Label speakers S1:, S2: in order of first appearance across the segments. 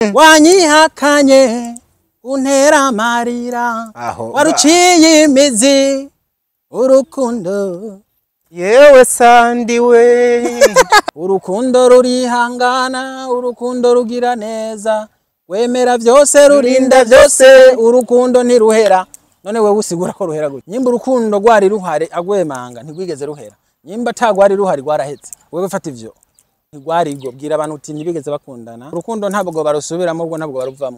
S1: wanyihakanye untera amarira
S2: Aho,
S1: waruciye imizi urukundo
S2: yewe sandi we
S1: urukundo rurihangana urukundo rugira neza wemera byose rurinda byose urukundo ntiruhera none wewe usigura ko ruhera gutya nyimba urukundo rwari ruhari agwemanga ntigwigeze ruhera nyimba atagwari ruhari rwarahetse wewe fata ivyo ntigwari rwo bwira abantu uti ntibigeze bakundana urukundo ntabwo barusubiramo ubwo ntabwo baruvamo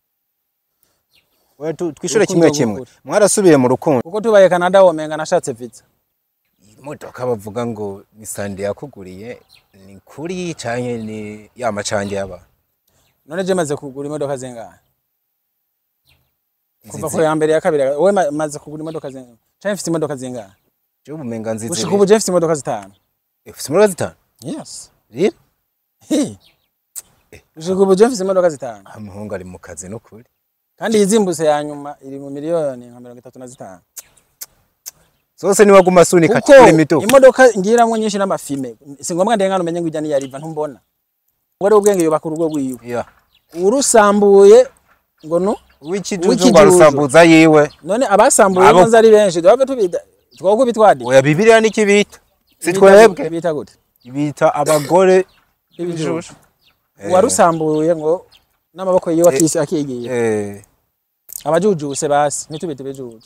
S2: We tu- twishure
S1: Urukundo
S2: kimwe kimwe
S1: rw'ukuri.
S2: mwarasubiye mu rukundo
S1: kuko tubaye Canada womenga nashatse visa
S2: imodoka bavuga ngo ni sandi yakuguriye ni kuri canke ni ya macange y'abantu
S1: none je maze kugura imodoka zingahe kuva
S2: Nzizi-
S1: ku ya mbere ya kabiri wowe ma- maze kugura imodoka zingahe canke mfite imodoka zingahe
S2: je ubumenga nzizi
S1: gushika ubu je mfite imodoka zitanu
S2: ufite imodoka zitanu
S1: yes
S2: rero
S1: Hi. gushika ubu je mfite imodoka zitanu
S2: umuhungu ari mu kazi n'ukuri
S1: kandi iyizimbutse ya nyuma iri mu miliyoni nka mirongo itatu na zitanu
S2: zose niwaguma sunika
S1: kuko
S2: kuri mito
S1: imodoka ngiramwo nyinshi n'amafime si ngombwa ndengana umenye ngo ijya niya riva ntumbona ngo ari ubwenge yubaka urugo rwiwe
S2: ya
S1: urusambuye ngo nu
S2: w'ikijuju
S1: W'ikijuju.
S2: ngo arusambuza yiwe
S1: none abasambuye
S2: Abo-
S1: nza ari benshi twaba tubita twoko bitwadi
S2: oya bibiliya niki bita si
S1: Bita-
S2: twebwe
S1: bita gute
S2: bita abagore
S1: ibijushu uwarusambuye ngo n'amaboko yiwe akisi akigiye
S2: eh
S1: abajujuse basi ntitubite ibijuju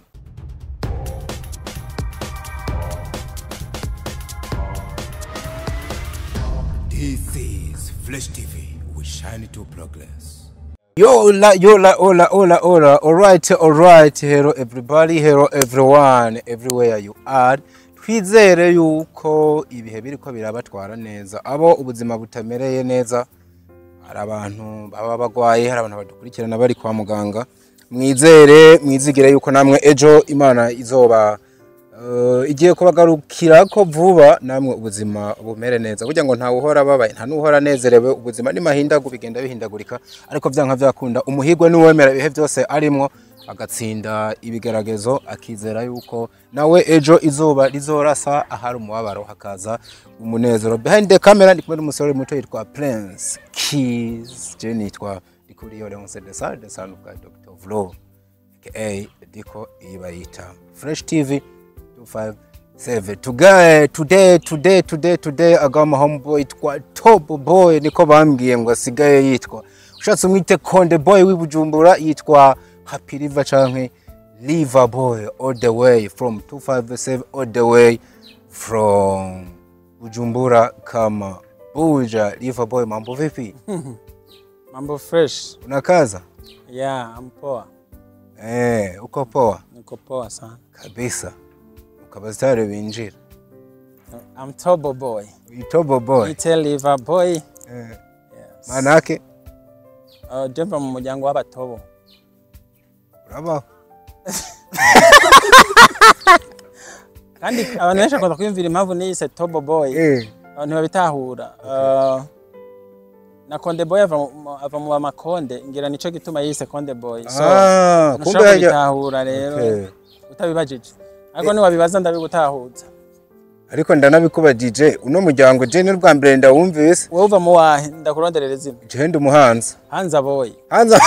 S3: This is Flesh TV. We shine to progress.
S2: Yo la yo la ola ola ola alright alright hello everybody hello everyone everywhere you are twizere yuko ibihe biriko birabatwara neza abo ubuzima butamereye neza hari abantu baba bagwaye hari abantu badukurikirana bari kwa muganga mwizere mwizigire yuko namwe ejo imana izoba uh, igiye kubagarukira ko vuba namwe ubuzima bumere neza burya ngo ntawe uhora ababaye nta n'uhora anezerewe ubuzima ni mahindagu bigenda bihindagurika ariko vyanka vyakunda umuhigwe n'uwemera ibihe byose arimwo agatsinda ibigeragezo akizera yuko nawe ejo izuba rizorasa ahari umubabaro hakaza umunezero behind the camera ndi kumwe n'umusore muto yitwa Prince Keys je nitwa Dikuriyo Leonce de Sade de Sanuka Dr. Vlo aka Diko ibayita Fresh TV 257 today today today today today agama homeboy twa top boy niko bambwiye ngo asigaye yitwa ushatse umwite konde boy w'ibujumbura yitwa happy river canke liver boy all the way from 257 all the way from bujumbura kama buja liver boy mambo vipi
S1: mambo fresh
S2: unakaza
S1: yeah I'm poa
S2: eh uko poa
S1: niko poa sana
S2: kabisa ukabazitare binjira
S1: I'm Tobo boy
S2: itobo boy
S1: Ite liver boy
S2: eh,
S1: yes.
S2: manake
S1: uh, jemva mu muryango w'abatobo
S2: urabaho
S1: kandi abantu benshi bakunda kwiyumvira impamvu niyise Tobo boy
S2: eh
S1: abantu babitahura uh, na Konde boy ava mu- ava mu bamakonde ngira nico gituma yise Konde boy so
S2: ah kumbe
S1: ntushobora
S2: hajya
S1: kubitahura rero
S2: Okay.
S1: utabibajije ariko niwabibaza ndabigutahuza
S2: ariko ndanabikuba DJ uno muryango je ni rwa mbere ndawumvise
S1: wowe uva mu wahe ndakuronderera izina
S2: je ndi umuhanza
S1: hanza boy
S2: hanza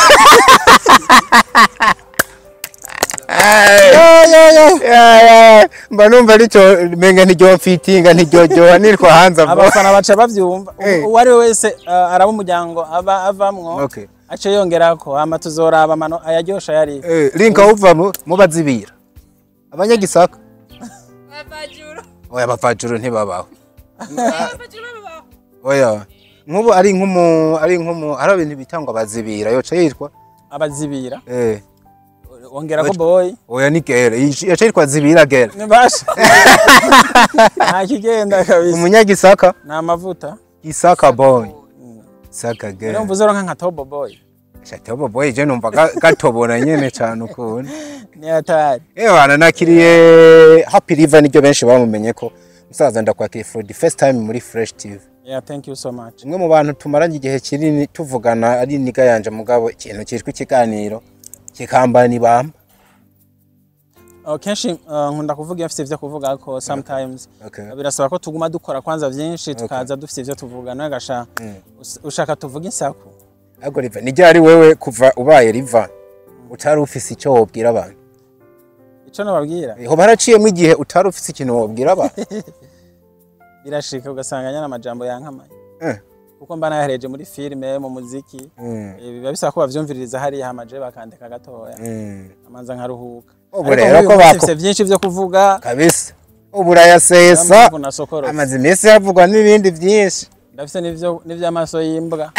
S2: Ya, ya, ya. Ya, ya. mba numva aricyo menga ntiryo mfitinga ntiryoryoha nitwa hanza bo
S1: abafana baca bavyumva
S2: Eh.
S1: uwo ari we wese uh, araba umuryango aba avamwo
S2: Okay.
S1: ace yongerako hama tuzoraba amano ayaryosha yari
S2: Eh, linka uvamo mubazibira abanyagisaka
S4: Abajuru.
S2: oya abavajuru ntibabaho
S4: Abajuru babaho.
S2: oya nk'ubu ari nk'umu ari nk'umu hari ibintu bitangwa bazibira yoca yitwa
S1: abazibira
S2: eh
S1: wongerako boy
S2: oya ni gere yoca yitwa zibira gere
S1: nibasha nta kigenda kabisa
S2: umunyagisaka
S1: ni amavuta
S2: gisaka boy saka
S1: rero
S2: gere
S1: mvuze ronka nka tobo boy
S2: shatobo boy je numva ga- gatobora nyene cyane ukuntu
S1: ni hatari
S2: ewana nakiriye happy river niryo benshi bamumenye ko musaza ndakwakiriye for the first time muri fresh tv
S1: yeah thank you so much
S2: umwe mu bantu tumaranye igihe kinini tuvugana ari niga yanje mugabo ikintu cyitwa ikiganiro kikambana ibamba
S1: Uh, kenshi uh, nkunda kuvuga iyo mfite ivyo kuvuga ko sometimes
S2: Okay.
S1: birasaba ko tuguma dukora kwanza vyinshi tukaza dufite ivyo tuvuga nawe gasha us- ushaka tuvuga insaku
S2: ariko riva ni ryari wewe kuva ubaye riva utari ufise icyo wobwira abantu
S1: ico nababwira
S2: ho baraciyemo igihe utari ufise ikintu wobwira abantu
S1: birashika ugasanga nyana amajambo yankamaye
S2: Eh.
S1: kuko mba nayahereje muri filime mu muziki
S2: Mm,
S1: Eh, biba bisaba ko bavyumviririza hariya hamaje bakandika gatoya
S2: mm.
S1: amanza nkaruhuka
S2: Ubu
S1: Ariko
S2: rero
S1: nk'uyu
S2: ko
S1: munsi
S2: bako-
S1: mfise vyinshi vyo kuvuga
S2: kabisa ubu urayasesa
S1: niyo mpamvu nasokorotse.
S2: amaze iminsi havugwa n'ibindi byinshi
S1: ndafise n'ivyo n'ivy'amaso y'imbwa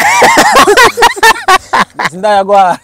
S1: sindayagwara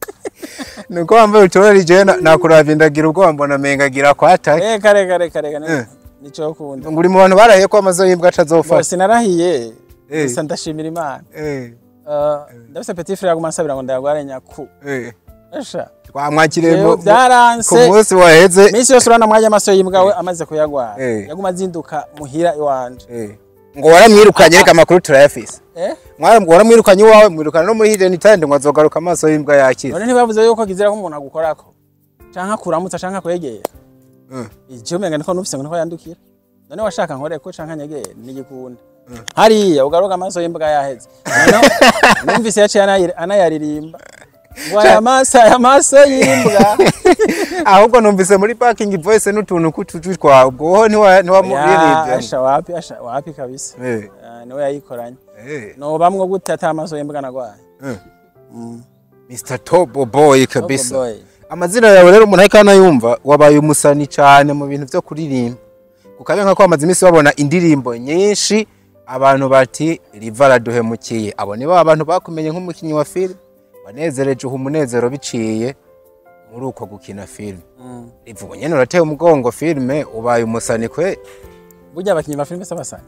S2: nuko wambaye utorera ijewe nakuravye ndagira ubwoba mbona mengagira kwatake
S1: reka reka reka reka
S2: Eh.
S1: nico kunda
S2: ngo uri mu bantu barahiye ko amazo y'imbwa atazofata
S1: bose narahiye
S2: Eh.
S1: gusa ndashimira imana
S2: Eh,
S1: Uh, ndafise petit frère aguma ansabira ngo ndayagware nyaku
S2: eh.
S1: esha
S2: twamwakiriye
S1: Jewe
S2: mu- mu- ku
S1: vyaranse
S2: munsi waheze
S1: iminsi yose urana mwanya amaso y'imbwa we amaze kuyagwara
S2: Eh.
S1: yaguma azinduka muhira iwanje
S2: Eh. ngo waramwirukanye reka amakuru turayafise
S1: eh
S2: Mwara- waramwirukanye iwawe mwirukana no muri hidden talent ngo azogaruka amaso y'imbwa yakira
S1: none ntibavuze yuko kizira ko umuntu agukorako canke akuramutsa canke akwegera
S2: Mm.
S1: icyo umenga niko nufise ngo niko yandukira none washaka nkoreko canke anyegere nigikunda hariya ugaruka amaso y'imbwa yaheze Noneho numvise yaciye anayir- anayaririmba ngo aya maso aya maso y'imbwa
S2: ahubwo numvise muri parking voice n'utuntu k'utuju twawe ubwo wowe ntiwa-
S1: Ya,
S2: ntiwamuririmbye
S1: asha wapi asha wapi kabisa
S2: Eh,
S1: Ah, niwe yayikoranye
S2: eh,
S1: nobamwo gute ata amaso y'imbwa nagwaye
S2: eh.
S1: Mm.
S2: Mr Tobo Boy
S1: Oh,
S2: kabisa
S1: boy.
S2: amazina yawe rero umuntu ariko anayumva wabaye umusani cyane mu bintu byo kuririmba kukabe nka ko bamaze iminsi babona indirimbo nyinshi abantu bati riva araduhemukiye abo ni ba bantu bakumenye nk'umukinnyi wa filime wanezereje uha umunezero biciye muri uko gukina filime
S1: Mm.
S2: riva ubu nyene urateye umugongo filime ubaye umusani kwe
S1: burya abakinyi ba filime s'abasani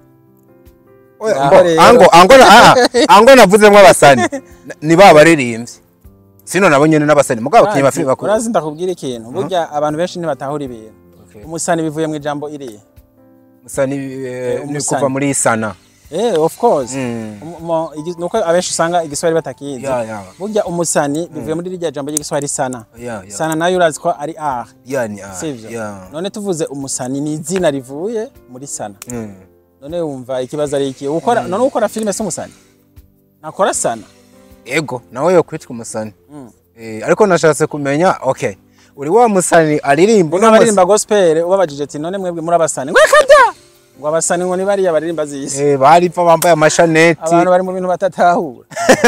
S2: Oya,
S1: Ngaho
S2: mbo-
S1: rero.
S2: ango ango na ah, ango navuzemwo abasani N- ni ba baririmbyi sino nabo nyene n'abasani mugabo abakinnyi ba filime bakuru
S1: urazi ndakubwira ikintu burya abantu benshi ntibatahura ibintu
S2: Okay.
S1: umusani bivuye mu ijambo iriya
S2: musani eh, ni
S1: umusani.
S2: kuva muri sana
S1: eh of course
S2: Mm.
S1: Umu- mo- igi- nuko abenshi usanga igiswahili batakizi
S2: Ya, ya.
S1: burya umusani bivuye muri rirya jambo ry'igiswahili sana
S2: Ya, ya.
S1: sana nayo urazi ko ari art
S2: Yani, ah,
S1: sivyo
S2: ya.
S1: none tuvuze umusani ni izina rivuye muri sana
S2: Mm.
S1: none wumva ikibazo ari iki ukora none ukora filime si umusani nakora sana
S2: ego nawe yo kwitwa umusani
S1: Mm.
S2: Eh, ariko nashatse kumenya okay uri wa musani aririmba uno
S1: n'abaririmba gospel ubabajije ati none mwebwe muri abasani ngo kada ngo abasani ngo ni bariya baririmba
S2: musi-
S1: zisi
S2: eh, baripfa bambaye amashaneti
S1: abantu bari mu bintu batatahura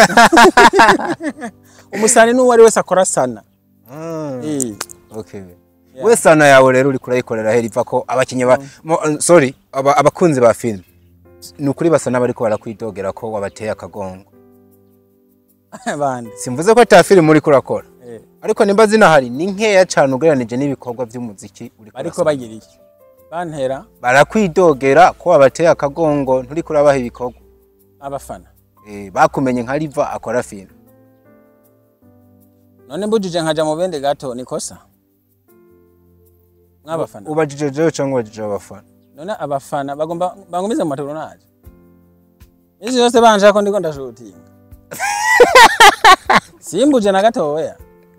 S1: umusani n'uwo ari wese akora sana
S2: Mm,
S1: Eh,
S2: okay.
S1: Yeah.
S2: we sana yawe rero uri kurayikorera heri iva ko abakinnyi ba mo- uh, sorry aba- abakunzi ba filime ni ukuri basa n'abariko barakwidogera ko wabateye akagongo
S1: bande
S2: simvuze ko ata filime uriko urakora
S1: Eh,
S2: ariko nimba zinahari ni nkeya cane ugereranije n'ibikorwa vy'umuziki uriko
S1: bariko
S2: urasoma.
S1: bagira iki bantera
S2: barakwidogera ko wabateye akagongo nturiko urabaha ibikorwa
S1: abafana
S2: Eh, bakumenye nka riva akora filime
S1: none mbujije nkaja mu bende gato nikosa mwabafana
S2: ubajije jewe cyangwa ubajije abafana
S1: none abafana bagomba bangumize mu matoronage isi yose banje ko ndiko ndashutinga simbuje na gatoya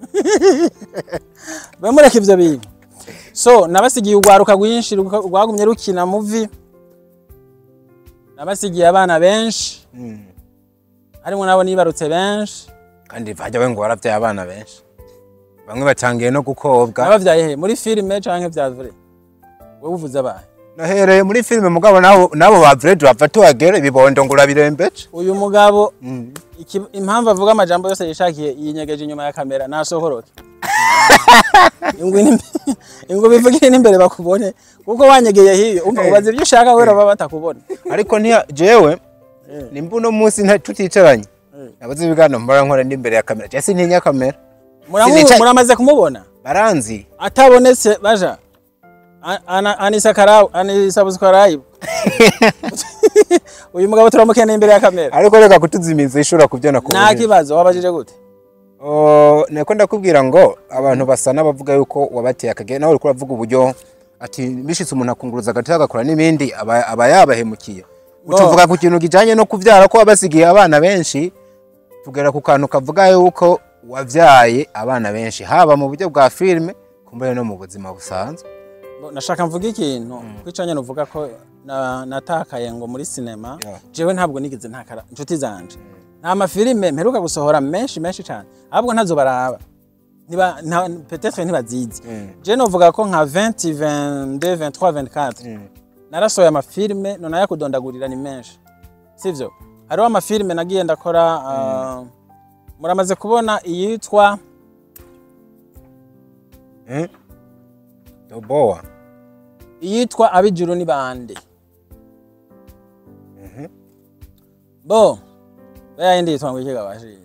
S1: bamureka ivyo bintu so nabasigiye urwaruka rwinshi ruka- rwagumye rukina muvi nabasigiye abana benshi
S2: Mm.
S1: harimwo nabo nibarutse benshi
S2: kandi vajya we ngo waravyaye abana benshi bamwe batangiye no gukobwa
S1: nabavyaye he muri filime canke vya vrai wowe uvuze abahe
S2: nahereye muri filime mugabo nabo nabo ba vrede bava tuhagere ibibondo ngo urabirembeje
S1: uyu mugabo
S2: Mm.
S1: iki- impamvu avuga amajambo yose yishakiye yinyegeje inyuma ya kamera nasohoroke ingwe n'imbe- ingwe bivugire n'imbere bakubone kuko wanyegeye hiyo umva
S2: Eh.
S1: ubaza ibyo ushaka wera baba batakubona
S2: ariko ntiya jewe
S1: Eh.
S2: nimba uno munsi nta- tuticaranye
S1: Eh.
S2: nabuze ibiganiro mbora nkora n'imbere ya kamera jesi ntinya kamera
S1: Muramu-
S2: Sinicaye.
S1: muramaze kumubona
S2: baranzi
S1: atabonetse baja A- ana- anisa karabu anisa buzukarayibu uyu mugabo turamukeneye imbere ya kamera
S2: ariko reka kutuzimiza ishobora kubyana ku
S1: nta kibazo wabajije gute
S2: Oh, niko ndakubwira ngo abantu basa n'abavuga yuko wabateye akagera nawe uriko uravuga uburyo ati bishitse umuntu akunguruza agati agakora n'ibindi aba aba yabahemukiye utuvuga ku kintu kijanye no kuvyara ko wabasigiye abana benshi tugera ku kantu kavuga yuko wavyaye abana benshi haba mu buryo bwa filime kumbere no mu buzima busanzwe
S1: Bo, nashaka mvuga ikintu kwicanye nuvuga ko na- natakaye ngo muri sinema
S2: Yeah.
S1: jewe ntabwo nigeze ntakara inshuti zanje nta mafilime mperuka gusohora menshi menshi cyane ahubwo ntazo baraba Ntiba- nta- peut-être ntibazizi je novuga ko nka 20 22 23 24 narasohoye amafilime none yakudondagurira ni menshi sivyo hariho amafilime nagiye ndakora ah, muramaze kubona iyitwa
S2: Doboa.
S1: iyitwa abijuru ni bande bo baya yindi yitwa ngo ikiga bashi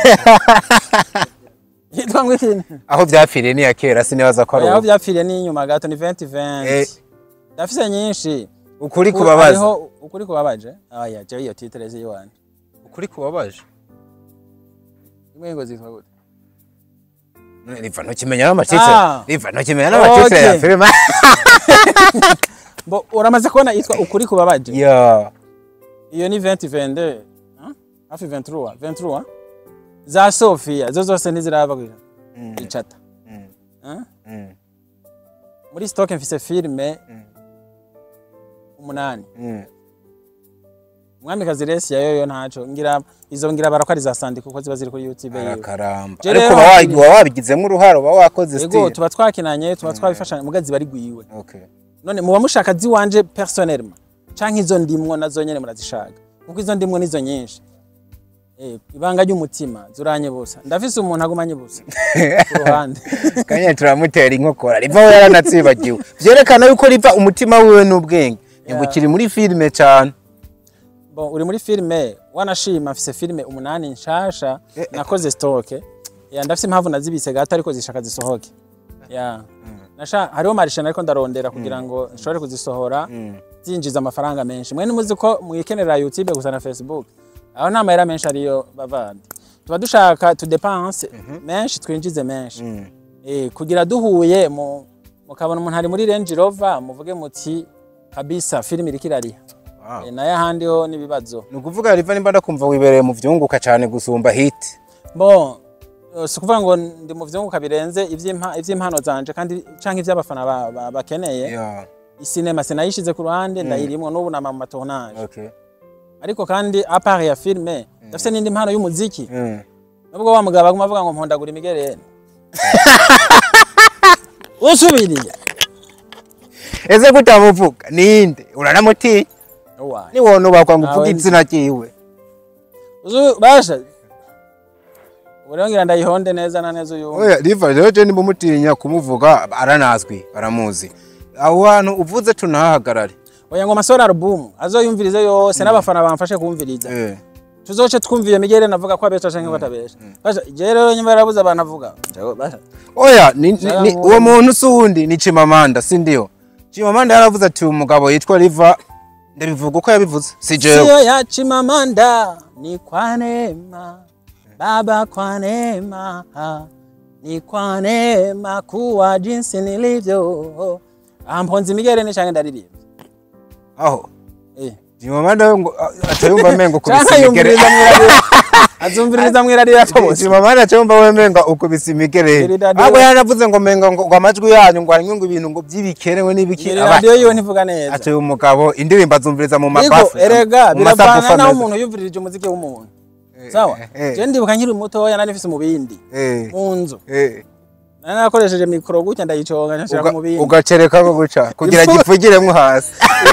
S1: yitwa ngo iki
S2: Aho vyapfiriye ni ya kera sinibaza ko ari
S1: aho
S2: ubu.
S1: byapfiriye ni inyuma gato ni 2020
S2: Eh.
S1: ndafise nyinshi
S2: Ukuri
S1: Ku-
S2: kubabaza.
S1: hariho ukuri kubabaje aya je iyo titre ziwanje
S2: Ukuri kubabaje.
S1: imwe ngo zitwa gute
S2: None Riva ntukimenya n'amatitre.
S1: Ah.
S2: Riva ntukimenya n'amatitre ya
S1: Okay.
S2: filime.
S1: bo uramaze kubona yitwa ukuri kubabaje
S2: Ya.
S1: iyo ni 2022 hein? hafi 23 23 za Sofia zo zose ntiziraba kuja icata Hein?
S2: Mm.
S1: muri stock mfise filme umunani
S2: Mm.
S1: umwamikazi resi ya yoyo ntaco ngira izo ngira barakwa ari za sandi kuko ziba ziri kuri youtube yiwe
S2: Arakaramba.
S1: Je
S2: Ariko
S1: rero
S2: uba
S1: hakiri-
S2: wa- uba wabigizemo uruhare uba wakoze
S1: yego
S2: style.
S1: tuba twakinanye tuba twabifashanya muga ziba ari gwiwe
S2: Okay.
S1: none muba mushaka ziwanje personnellement canke izo ndimwo nazo nyene murazishaka kuko izo ndimwo nizo nyinshi Eh, ibanga ry'umutima zuranye busa ndafise umuntu agumanye busa ku ruhande
S2: kanya turamutera inkokora riva we yaranatsibagiwe vyerekana yuko riva umutima wiwe n'ubwenge ngo kiri muri filime cyane
S1: bon uri muri filime wanashima mfise filime umunani nshasha nakoze stock ya ndafise impamvu nazibise gato ariko zishaka zisohoke ya nasha hariho marisha ariko ndarondera kugira ngo nshobore kuzisohora zinjiza amafaranga menshi mwe nimuzi ko mwikenera youtube gusa na facebook aho nta mahera menshi ariyo bavandi tuba dushaka tudepanse menshi twinjize menshi eh, kugira duhuye mu mukabona umuntu ari muri range rover muvuge muti kabisa filime iriko irariha Eh, nayo ahandi ho n'ibibazo
S2: ni ukuvuga riva nimba ndakumva wibereye mu vyunguka cyane gusumba hit
S1: bon eh, si ukuvuga ngo ndi mu vyunguka birenze ivy'impa- ivy'impano zanje kandi canke ivy'abafana ba- ba- bakeneye
S2: yeah.
S1: isinema sinayishize ku ruhande ndayirimwo n'ubu nama mu matournage
S2: okay.
S1: ariko kandi apart ya filme ndafise n'indi mpano y'umuziki
S2: mm.
S1: nubwo wa mugabo aguma avuga ngo mpondagura imigereni usubiriye
S2: ese kutamuvuga ninde uranamutinya
S1: Owa.
S2: niwona ubakwa ngo
S1: Nawe
S2: uvuge
S1: nzi.
S2: izina ryiwe
S1: Uzu basha urongera ndayihonde neza na neza uyu
S2: oya riva rero je nimba umutinya kumuvuga aranazwi baramuzi aho hantu uvuze tunahahagarare
S1: oya ngo amasore album azoyumvirize yose n'abafana bamfashe kumviriza
S2: eh.
S1: tuzoce twumva iyo migere navuga ko abesha canke batabesha basha je rero nyuma yarabuze abantu avuga Jago, basha
S2: oya ni, ni,
S1: Shaka
S2: ni,
S1: mu-
S2: uwo muntu si uwundi ni chimamanda si ndiyo chimamanda yaravuze ati uyu mugabo yitwa riva ndabivuga uko yabivuze si jewe
S1: sio ya chimamanda ni kwa neema baba kwa neema ni kwa neema kuwa jinsi nilivyo amponzi migere ni canke ndaririmba
S2: aho
S1: eh
S2: chimamanda ngo atayumva mengo
S1: canke
S2: kubisa imigere
S1: yumviriza mwirarira azumviriza mwirarira tobose
S2: chimamanda atayumva we menga ukubisa imigere
S1: Iri radio-
S2: ahubwo yaravuze ngo menga ngo ngo amajwi yanyu ngo harimo ngo ibintu ngo by'ibikenewe n'ibiki
S1: Iri
S2: Aba-
S1: radio yiwe ntivuga neza
S2: ati uyu mugabo indirimbo azumviriza mu
S1: Ariko
S2: mabafu
S1: erega
S2: mu masabufa
S1: biravana naho
S2: meza.
S1: umuntu yumvirije umuziki w'umuntu sawa
S2: eh.
S1: je ndibuka nkiri mutoya nari mfise mu bindi
S2: Eh,
S1: mu nzu
S2: eh.
S1: nari narakoresheje mikoro gutya ndayiconga nshira
S2: Uga-
S1: mu bindi
S2: ugacereka ko guca kugira
S1: Ifu-
S2: gipfugiremo hasi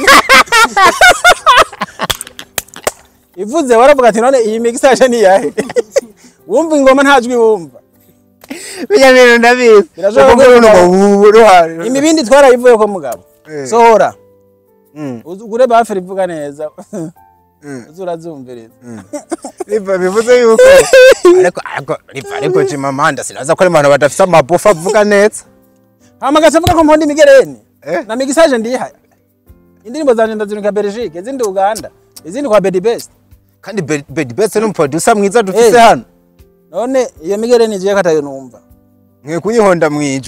S1: ivuze waravuga ati none iyi mixage ni yahe wumva ingoma nta jwi wumva
S2: bijya bintu ndabizi
S1: Birashoboka
S2: Ukumva
S1: ko
S2: umuntu
S1: umugabo-
S2: ngo ubu ruhari
S1: imibindi twarayivuye ko mugabo
S2: Eh.
S1: sohora
S2: Mm,
S1: ugure baferi ivuga neza
S2: mm,
S1: uze urazumviriza
S2: Riva bivuze yuko ariko ariko riva ariko chimamanda sinaza ko ari abantu badafite amabufa avuga neza
S1: hama gasavuga ko mponda imigereni
S2: Eh.
S1: na mixage ndihaye indirimbo zanje ndaziruka Belgique izindi Uganda izindi kwa Bedi Best
S2: kandi Be- Bedi Best ni umuproducer mwiza dufise
S1: Eh.
S2: hano
S1: none iyo migereni je katayo numva
S2: mwe kuyihonda mwijwi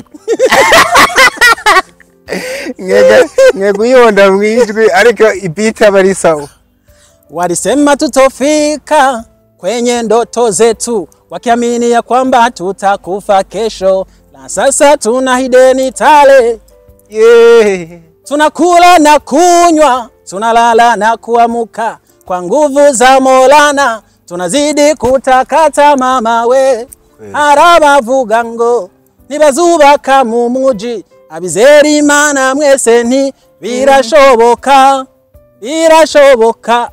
S2: Mwege- mwe kuyihonda mwijwi ariko ibiti aba ari sawa
S1: Walisema tutofika kwenye ndoto zetu, wakiamini ya kwamba tutakufa kesho, na sasa tuna hideni tale,
S2: yeah.
S1: tunakula na kunywa, tunalala na kuamuka kwa nguvu za Maulana, tunazidi kutakata mama we
S2: Kweli.
S1: arabavuga ngo ntibazubaka mu muji abizera imana mwese nti birashoboka birashoboka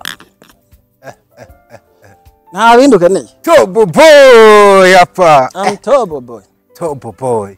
S1: nta bindi ukeneye
S2: Top boy apa.
S1: I'm Tobo boy
S2: Top boy.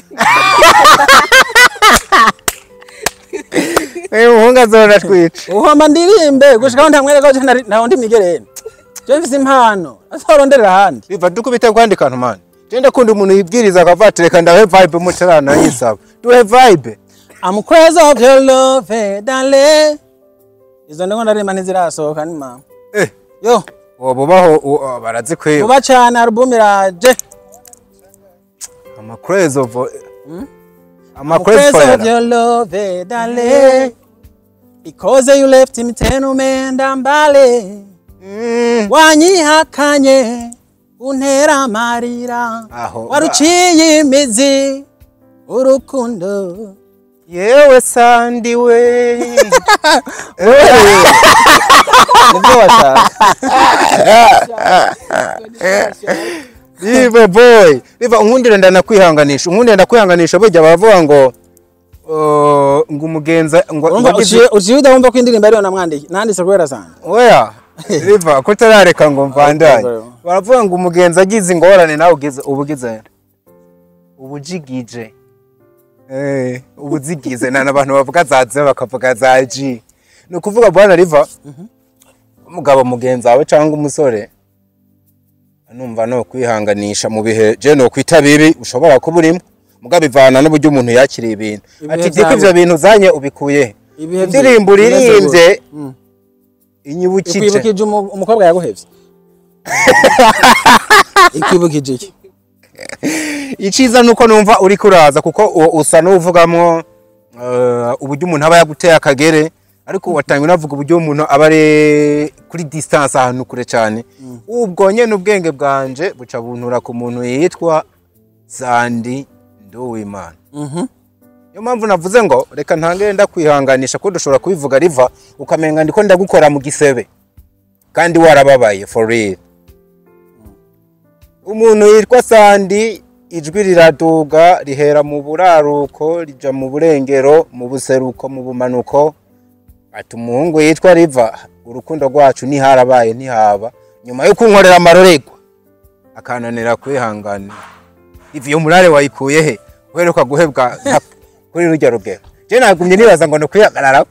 S2: Uyu muhungu azora twica.
S1: uhoma ndirimbe gushikaho ntamwereka ko nta- ntaho ndi migereni je mfise impano azoronderera ahandi
S2: Biva dukubita kwandika ntu man. Genda kundi umuntu yibwiriza akavatire kandi ahe vibe mutarana yisaba. Duhe vibe.
S1: I'm crazy of your love darling izo ndiko ndaririmba ntizirasohoka ni mama
S2: Eh,
S1: yo
S2: uwo bubaho uwo- barazikwiba.
S1: vuba cane album iraje
S2: Ama craze of Ama
S1: I'm
S2: craze
S1: crazy
S2: for
S1: of your love darling because you left me ten umenda mbale
S2: Mm.
S1: wanyihakanye untera amarira
S2: Aho.
S1: waruciye imizi urukundo
S2: Yewe sandi we.
S1: nibyo washaka
S2: Bive boy. Biva unkundire ndanakwihanganisha. Unkundire ndakwihanganisha burya baravuga ngo uh, ngo umugenza ngo
S1: urumva
S2: ngo agize-
S1: uciye uciye udahumva ko indirimbo ariyo namwandiki nanditse kubera sanda
S2: Oya. Biva kutarareka ngo mvandanye.
S1: Okay.
S2: Baravuga ngo umugenzi agize ingorane nawe ugize ubugize ubujigije. Eh, ubuzigize na n'abantu bavuga za ze bakavuga za G. Ni ukuvuga bwana Riva. Umugabo mugenzi wawe cyangwa umusore numva no kwihanganisha mu bihe je no kwita bibi ushobora kuba urimo mugabo ivana n'uburyo umuntu yakiriye ibintu
S1: Ibihe
S2: ati diko
S1: byawe.
S2: ivyo bintu zanye ubikuye he?"
S1: Ibihe
S2: indirimbo
S1: bye- bimeze
S2: uririmbye
S1: gute? Mm.
S2: inyibukije
S1: ikwibukije umu- umukobwa yaguhevye ikwibukije iki
S2: iciza nuko numva uri kuraza kuko u- usa n'uvugamwo uh, uburyo umuntu aba yaguteye akagere ariko watangiye unavuga uburyo umuntu aba ari kuri distance ahantu kure cyane ubwo nyene ubwenge bwanje buca buntura ku muntu yitwa Sandi Nduwimana
S1: Mhm.
S2: niyo mpamvu navuze ngo reka ntangire ndakwihanganisha ko dushobora kubivuga riva ukamenga ndiko ndagukora mu gisebe kandi warababaye for real umuntu yitwa Sandi ijwi riraduga rihera mu buraruko rija mu burengero mu buseruko mu bumanuko ati umuhungu yitwa riva urukundo rwacu ntiharabaye ntihaba nyuma yo kunkorera amarorerwa akananira kwihanganira ivi iyo murare wayikuye he uheruka guhebwa nka- kuri rujya rugero je nagumye nibaza ngo nukwihagarara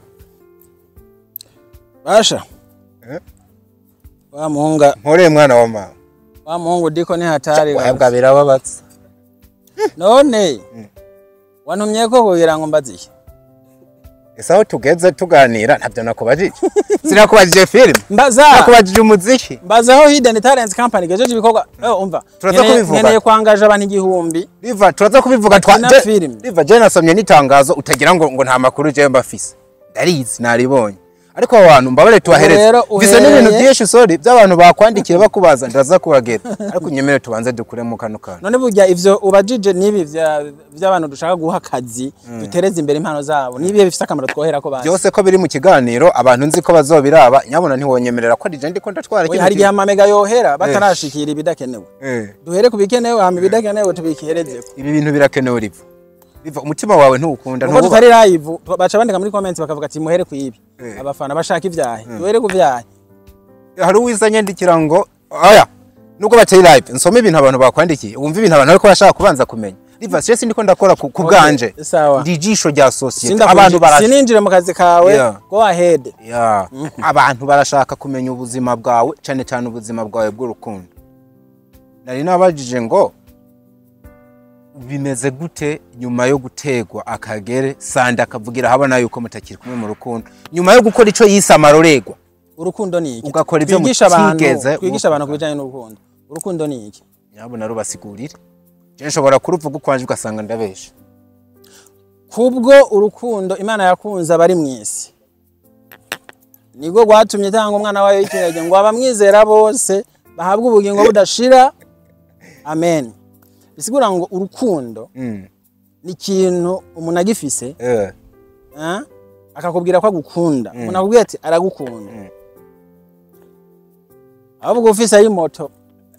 S1: basha
S2: Eh?
S1: wa muhunga
S2: nkoreye mwana wa mama
S1: wa muhungu diko ni hatari
S2: wahebwa birababatsa
S1: none wantumye ko kugira ngo mbaziye
S2: ese aho tugeze tuganira ntabyo nakubajije sinakubajije filime
S1: mbaza
S2: nakubajije umuziki
S1: mbaza aho hidden talent company gejeje ibikorwa eh umva
S2: Turaza
S1: nkeneye-
S2: kubivuga.
S1: nkeneye kwangaje abantu igihumbi
S2: riva turaza kubivuga
S1: Bakina
S2: je-
S1: film.
S2: riva je nasomye n'itangazo utagira ngo ngo nta makuru je mbafise ndarizi naribonye ariko abo bantu mbabare tubahereze
S1: rero
S2: mfise n'ibintu
S1: uhereye-
S2: byinshi sorry by'abantu bakwandikiye bakubaza ndaza kubagera ariko nyemere tubanze dukuremo kano kantu
S1: none burya ivyo ubajije nibi vya- vy'abantu dushaka guha akazi dutereze imbere impano zabo nibihe bifise akamaro twohera ko bazi
S2: byose ko biri mu kiganiro abantu nzi ko bazobiraba nyabona ntiwonyemerera ko rije ndiko ndatwara
S1: Oya,
S2: kino
S1: hari igihe
S2: kintu.
S1: amamega yohera batarashikira ibidakenewe
S2: Eh,
S1: duhere ku bikenewe hama ibidakenewe tubikerezeko
S2: ibi bintu birakenewe riva riva umutima wawe ntuwukunda
S1: kuko
S2: ntuwubaha.
S1: tutari live tu- baca bandika muri comments bakavuga ati muhere ku ibi
S2: Eh.
S1: abafana bashaka ivyahe duhere ku vyahe
S2: hari uwiza nyandikira ngo aya nubwo batari live nsome ibintu abantu bakwandikiye wumva ibintu abantu ariko bashaka kubanza kumenya riva stress ndiko ndakora ku ku bwanje
S1: Okay, sawa.
S2: ndi ijisho rya societe
S1: Sindakuji-
S2: abantu barashaka
S1: sininjire mu kazi kawe
S2: Yeah.
S1: go ahead
S2: Ya, abantu barashaka kumenya ubuzima bwawe cyane cyane ubuzima bwawe bw'urukundo nari nabajije ngo bimeze gute nyuma yo gutegwa akagere sanda akavugira habona yuko mutakiri kumwe mu rukundo nyuma yo gukora ico yise amarorerwa
S1: urukundo ni iki
S2: Ugakora ivyo
S1: Twigisha abantu
S2: mutigeze
S1: twigisha abantu
S2: muvuga.
S1: kubijanye n'urukundo urukundo ni iki
S2: nyabona rubasigurire je nshobora kuruvuga ukwanje ugasanga ndabesha
S1: kubwo urukundo imana yakunze abari mu isi nibwo rwatumye itanga umwana wayo w'ikinege ngo abamwizera bose bahabwe ubugingo budashira amen bisigura ngo urukundo
S2: Mm,
S1: ni ikintu umuntu agifise
S2: eh,
S1: eh, akakubwira ko agukunda umuntu akubwira ati aragukunda ahubwo ufise ayimoto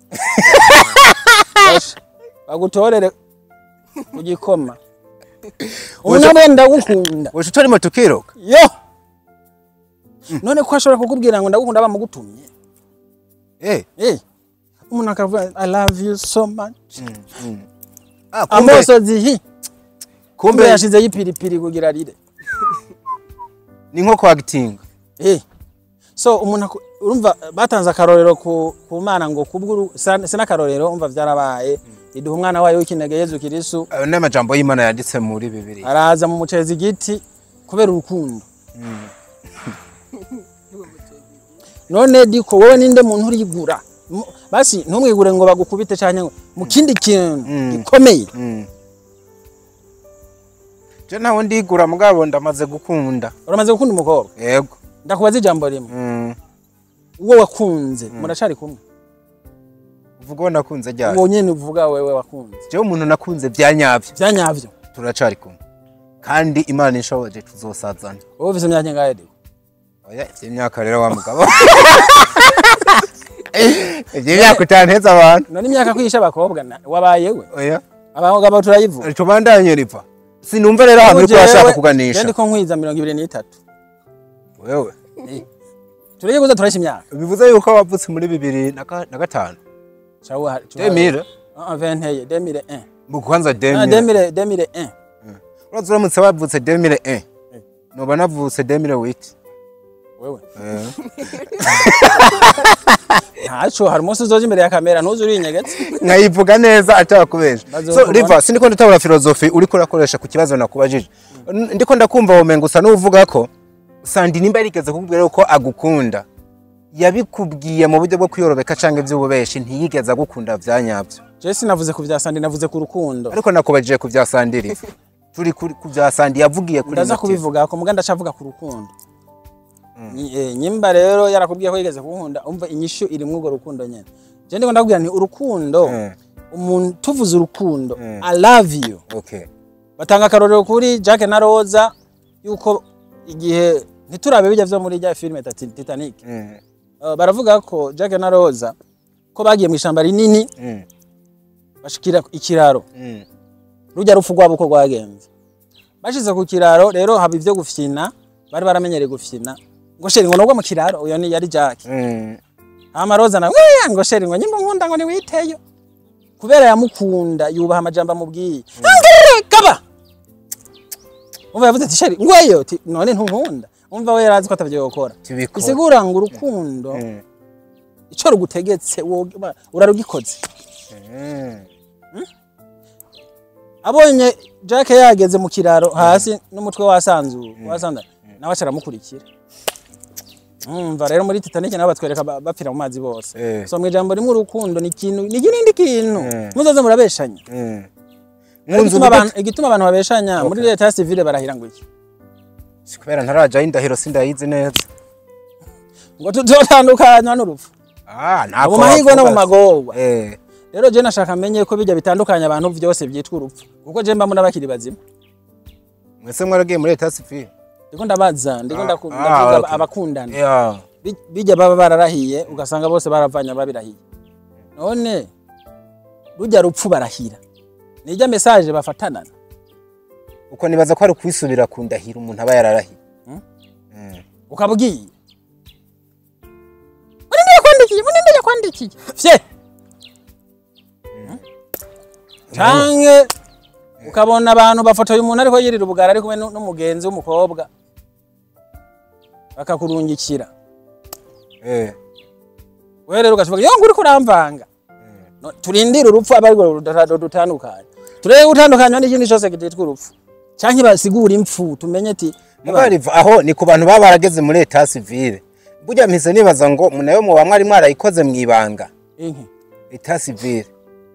S1: Basha, bagutorere ku gikoma umunamwe ndagukunda
S2: Wowe utori moto ukiruka
S1: yo none ko ashobora kukubwira ngo ndagukunda bamugutumye
S2: eh
S1: Eh, umuntu akavuga i love you so much
S2: ah kumbe
S1: amosozi hi kumbe
S2: kumbe
S1: yashizeho ipiripiri kugira rire
S2: ni nko kwa gitinga
S1: Eh. so umuntu aku- urumva batanze akarorero ku, ku mana ngo kubw'uru sa- sinakarorero umva vyarabaye iduha umwana wayo w'ikinege yezu kirisu
S2: ayo ni amajambo y'imana yanditse muri bibiri
S1: araza mu mucezi igiti kubera urukundo none diko wowe ninde muntu urigura Mu- basi ntumwigure ngo bagukubite canke ngo mu kindi kintu
S2: Mm.
S1: gikomeye
S2: Mm. je ntawe ndigura mugabo ndamaze gukunda
S1: uramaze gukunda umukobwa
S2: yego
S1: ndakubaza ijambo rimwe
S2: Mm.
S1: uwo wakunze muracari kumwe
S2: uvuga uwo nakunze ryari
S1: uwo nyene uvuga wewe wakunze
S2: jewe umuntu nakunze bya nyabyo
S1: vyanyavyo
S2: turacari kumwe kandi imana inshoboje tuzosazana
S1: wowe ufise imyaka ingahe diko
S2: oya ivy'imyaka rero wa mugabo ivy'imyaka utanteza abantu
S1: none imyaka kwisha abakobwa na- wabaye we
S2: oya
S1: abagabo turayivuga
S2: tubandanye riva sinumva rero ahantu uriko urashaka kuganisha
S1: ndiko nkwiza mirongo ibiri n'itatu
S2: wewe
S1: turayiguza turayisha imyaka
S2: bivuze yuko wavutse muri bibiri na ka- na gatanu
S1: Cawa- cawa-
S2: demire
S1: Ah, venteye demire un
S2: mu kwanza
S1: Ah,
S2: demire
S1: demire demire un
S2: uraza uramutse wavutse demire e noba navutse demire witi
S1: wewe ntaco hari umunsi uzoja imbere ya kamera ntuzi urinyegetse
S2: nkayivuga neza atakubesha
S1: Bazo
S2: so
S1: kubona.
S2: riva sindiko ndatabura filozofi uriko urakoresha ku kibazo nakubajije N- ndiko ndakumva womenga usa n'uvuga ko sandi nimba yarigeze kukubwira ko agukunda yabikubwiye mu buryo bwo kwiyorobeka canke ivy'ububeshi ntiyigeze agukunda vya nyavyo
S1: je sinavuze ku vya sandi navuze ku rukundo
S2: ariko nakubajije ku vya sandi riva turi kuri- ku vya sandi yavugiye kuri
S1: ndaza
S2: motive.
S1: kubivuga ko muga ndacavuga ku rukundo Ni- eh, nyimba rero yarakubwiye ko yigeze kunkunda umva inyishu iri muri urwo rukundo nyene je ndiko ndakubwira nti urukundo
S2: Mm.
S1: umuntu tuvuze urukundo
S2: Mm.
S1: i love you
S2: okay
S1: batanga akarorero kuri Jack na Rosa yuko igihe ntiturabe bijya vyo muri rya filime Tati- Titanic
S2: Mm,
S1: uh, baravuga ko Jack na Rosa ko bagiye mu ishamba rinini
S2: mm,
S1: bashikira ikiraro
S2: mm.
S1: rujya rupfu rwabo uko rwagenze bashize ku kiraro rero haba ivyo gufyina bari baramenyereye gufyina ngo sheri ngo nubwo mu kiraro uyo ni yari Jack
S2: Mm.
S1: hama Rosa na "Wee, ngo sheri ngo nyimba nkunda ngo niwiteyo kubera yamukunda yubaha amajambo amubwiye "Ngere, kaba umva yavuze ati sheri ngweyo ati none ntunkunda umva we yarazi ko atavyo gukora
S2: Tubikora.
S1: bisigura ngo urukundo
S2: Mm.
S1: ico rugutegetse wowe urarugikoze
S2: Mm.
S1: abonye Jack yageze mu kiraro hasi n'umutwe wasanzuye wasanza nawe acaramukurikira umva rero muri Titanic nabo batwereka ba- bapfira mu mazi bose
S2: Eh.
S1: so mu ijambo rimwe urukundo ni ikintu ni ikindi kintu
S2: Mm.
S1: muzoze murabeshanya
S2: Mm.
S1: Ariko
S2: Nkunze
S1: igituma
S2: uvuga
S1: abantu- igituma abantu babeshanya muri leta ya civile barahira ngo iki
S2: Si kubera ntarajaho indahiro sindayizi neza
S1: ngo tutotandukanywa n'urupfu
S2: ah
S1: mu mahirwe no mu magorwa
S2: eh
S1: rero je nashaka menye ko bijya bitandukanya abantu vyose byitwa urupfu kuko je mba mbona bakiri bazima
S2: mwese mwaragiye muri leta civile
S1: ndiko ndabaza ndiko
S2: Ah,
S1: ndaku-
S2: ah,
S1: ndavuga
S2: okay.
S1: abakundana
S2: yeah
S1: Bi- bijya baba bararahiye ugasanga bose baravanye babirahiye none rujya rupfu barahira nijya message bafatanana
S2: uko nibaza ko ari kwisubira ku ndahiro umuntu aba yararahiye
S1: ukabwiye muninde yakwandikiye muninde yakwandikiye fye canke ukabona abantu bafotoye umuntu ariko yirira ubugara ari kumwe nu- n'umugenzi w'umukobwa bakakurungikira
S2: eh
S1: wewe rero ugashoboka yo nguri kuramvanga No, turindire urupfu aba ariko dutandukanye turebe gutandukanywa n'ikindi cyose kititwa urupfu canke basigura impfu tumenye ati
S2: mugariva aho ni ku bantu baba barageze muri leta civile burya mpise nibaza ngo munawe muba mwari mwarayikoze mu ibanga
S1: inki
S2: leta civile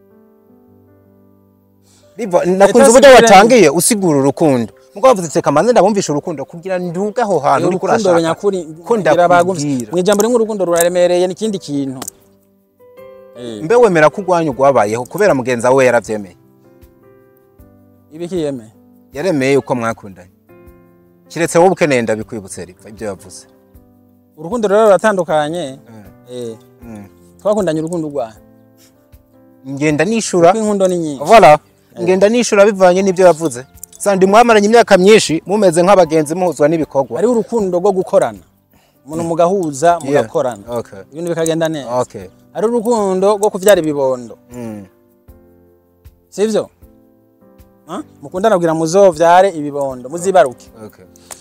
S2: Riva, nakunze
S1: Etat
S2: uburyo
S1: civile-
S2: watangiye usigura urukundo mugabo wavuze ati kamanze ndabumvisha urukundo kugira nduge aho hantu uriko
S1: urukundo
S2: urashaka
S1: nyakuri
S2: ko
S1: ngira bagumye
S2: ndakubwira
S1: mu ijambo rimwe urukundo ruraremereye n'ikindi kintu Eh,
S2: mbe wemera ko urwanya urwabayeho kubera mugenzi wawe yaravyemeye
S1: ibikiyeme
S2: yaremeye yuko mwakundanye kiretse wowe ukeneye ndabikwibutse riva ibyo yavuze
S1: urukundo rero ruratandukanye eh
S2: Mm.
S1: twakundanye urukundo rwawe
S2: ngenda nishura
S1: kuko inkundo ni nyinshi
S2: voilà ngenda nishura bivanye n'ibyo yavuze sandi mwamaranye imyaka myinshi mumeze nk'abagenzi muhuzwa n'ibikorwa
S1: hariho urukundo rwo gukorana umuntu mugahuza
S2: Yeah.
S1: mugakorana
S2: okay
S1: ibintu bikagenda neza
S2: okay
S1: hariho urukundo rwo kuvyara ibibondo
S2: mm.
S1: sivyo Ah? mukundana kugira muzovyare ibibondo muzibaruke
S2: okay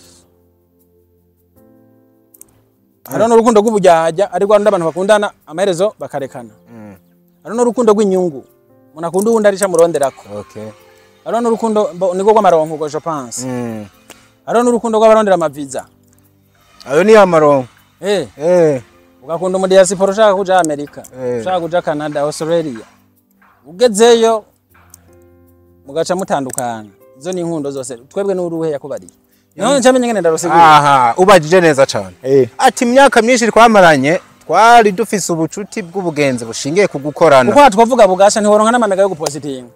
S1: hariho n'urukundo rw'ubujyajya ari rwa rundi abantu bakundana amaherezo bakarekana
S2: mm.
S1: hariho n'urukundo rw'inyungu umuntu akunda uwundi arica muronderako
S2: okay
S1: hariho n'urukundo bo- nirwo rw'amaronko ubwo je pense
S2: mm.
S1: hariho n'urukundo rw'abarondera amaviza
S2: ayo ni amaronko
S1: eh
S2: eh
S1: ugakunda umudiyasipora ushaka kuja amerika
S2: Eh.
S1: ushaka kuja canada australia ugezeyo mugaca mutandukana izo ni inkundo zose twebwe n'uruhe yakubariye none ncamenye ngene ndarusigura
S2: aha ubajije neza cyane ati imyaka myinshi twamaranye twari dufise ubucuti bw'ubugenzi bushingiye ku gukorana
S1: kuko twavuga bugasha ntiworonka n'amamega yo gupositinga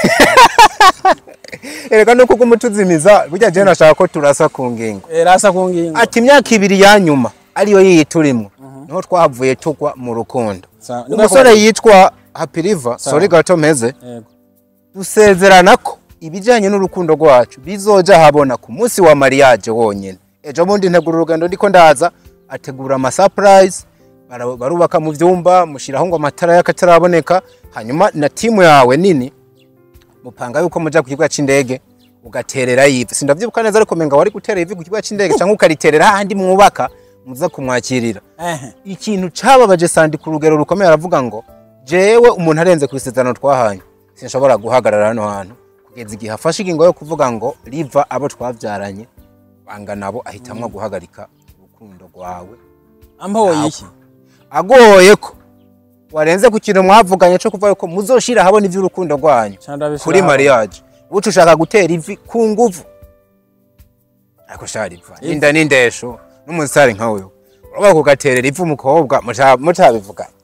S2: erega nuko ugumutuzimiza burya je nashaka ko turasa ku ngingo
S1: Eh, rasa ku ngingo
S2: ati imyaka ibiri ya nyuma ariyo yiyi turimo niho twavuye tugwa mu rukundo
S1: Sawa, niko
S2: umusore
S1: yakubariye.
S2: yitwa hapiriva sori gato meze
S1: Yego.
S2: dusezerana ko ibijyanye n'urukundo rwacu bizoja habona ku munsi wa mariage wonyine ejo bundi ntegura urugendo ndiko ndaza ategura ama surprise bara- barubaka mu vyumba mushiraho ngo amatara y'akataraboneka hanyuma na timu yawe nini mupanga yuko muja ku kibuga c'indege ugaterera ivi sindavyibuka neza ariko menga wari gutera ivi ku kibuga c'indege canke ukariterera hahandi mwubaka muza kumwakirira
S1: Ehe.
S2: ikintu cababaje sandi ku rugero rukomeye aravuga ngo jewe umuntu arenze ku isezerano twahanye sinshobora guhagarara hano hantu kugeza igihe afashe ingingo yo kuvuga ngo riva abo twavyaranye banga nabo ahitamwo guhagarika urukundo rwawe
S1: amboye iki
S2: agoye ko warenze ku kintu mwavuganye co kuvuga ko muzoshira habona ivy'urukundo rwanyu
S1: Ca ndabishira
S2: kuri
S1: hamwe.
S2: mariage uca ushaka gutera ivi ku nguvu ariko shariva inda n'indesho n'umusare nka wewe urabona kugaterera ivu umukobwa muta- mutabivuganye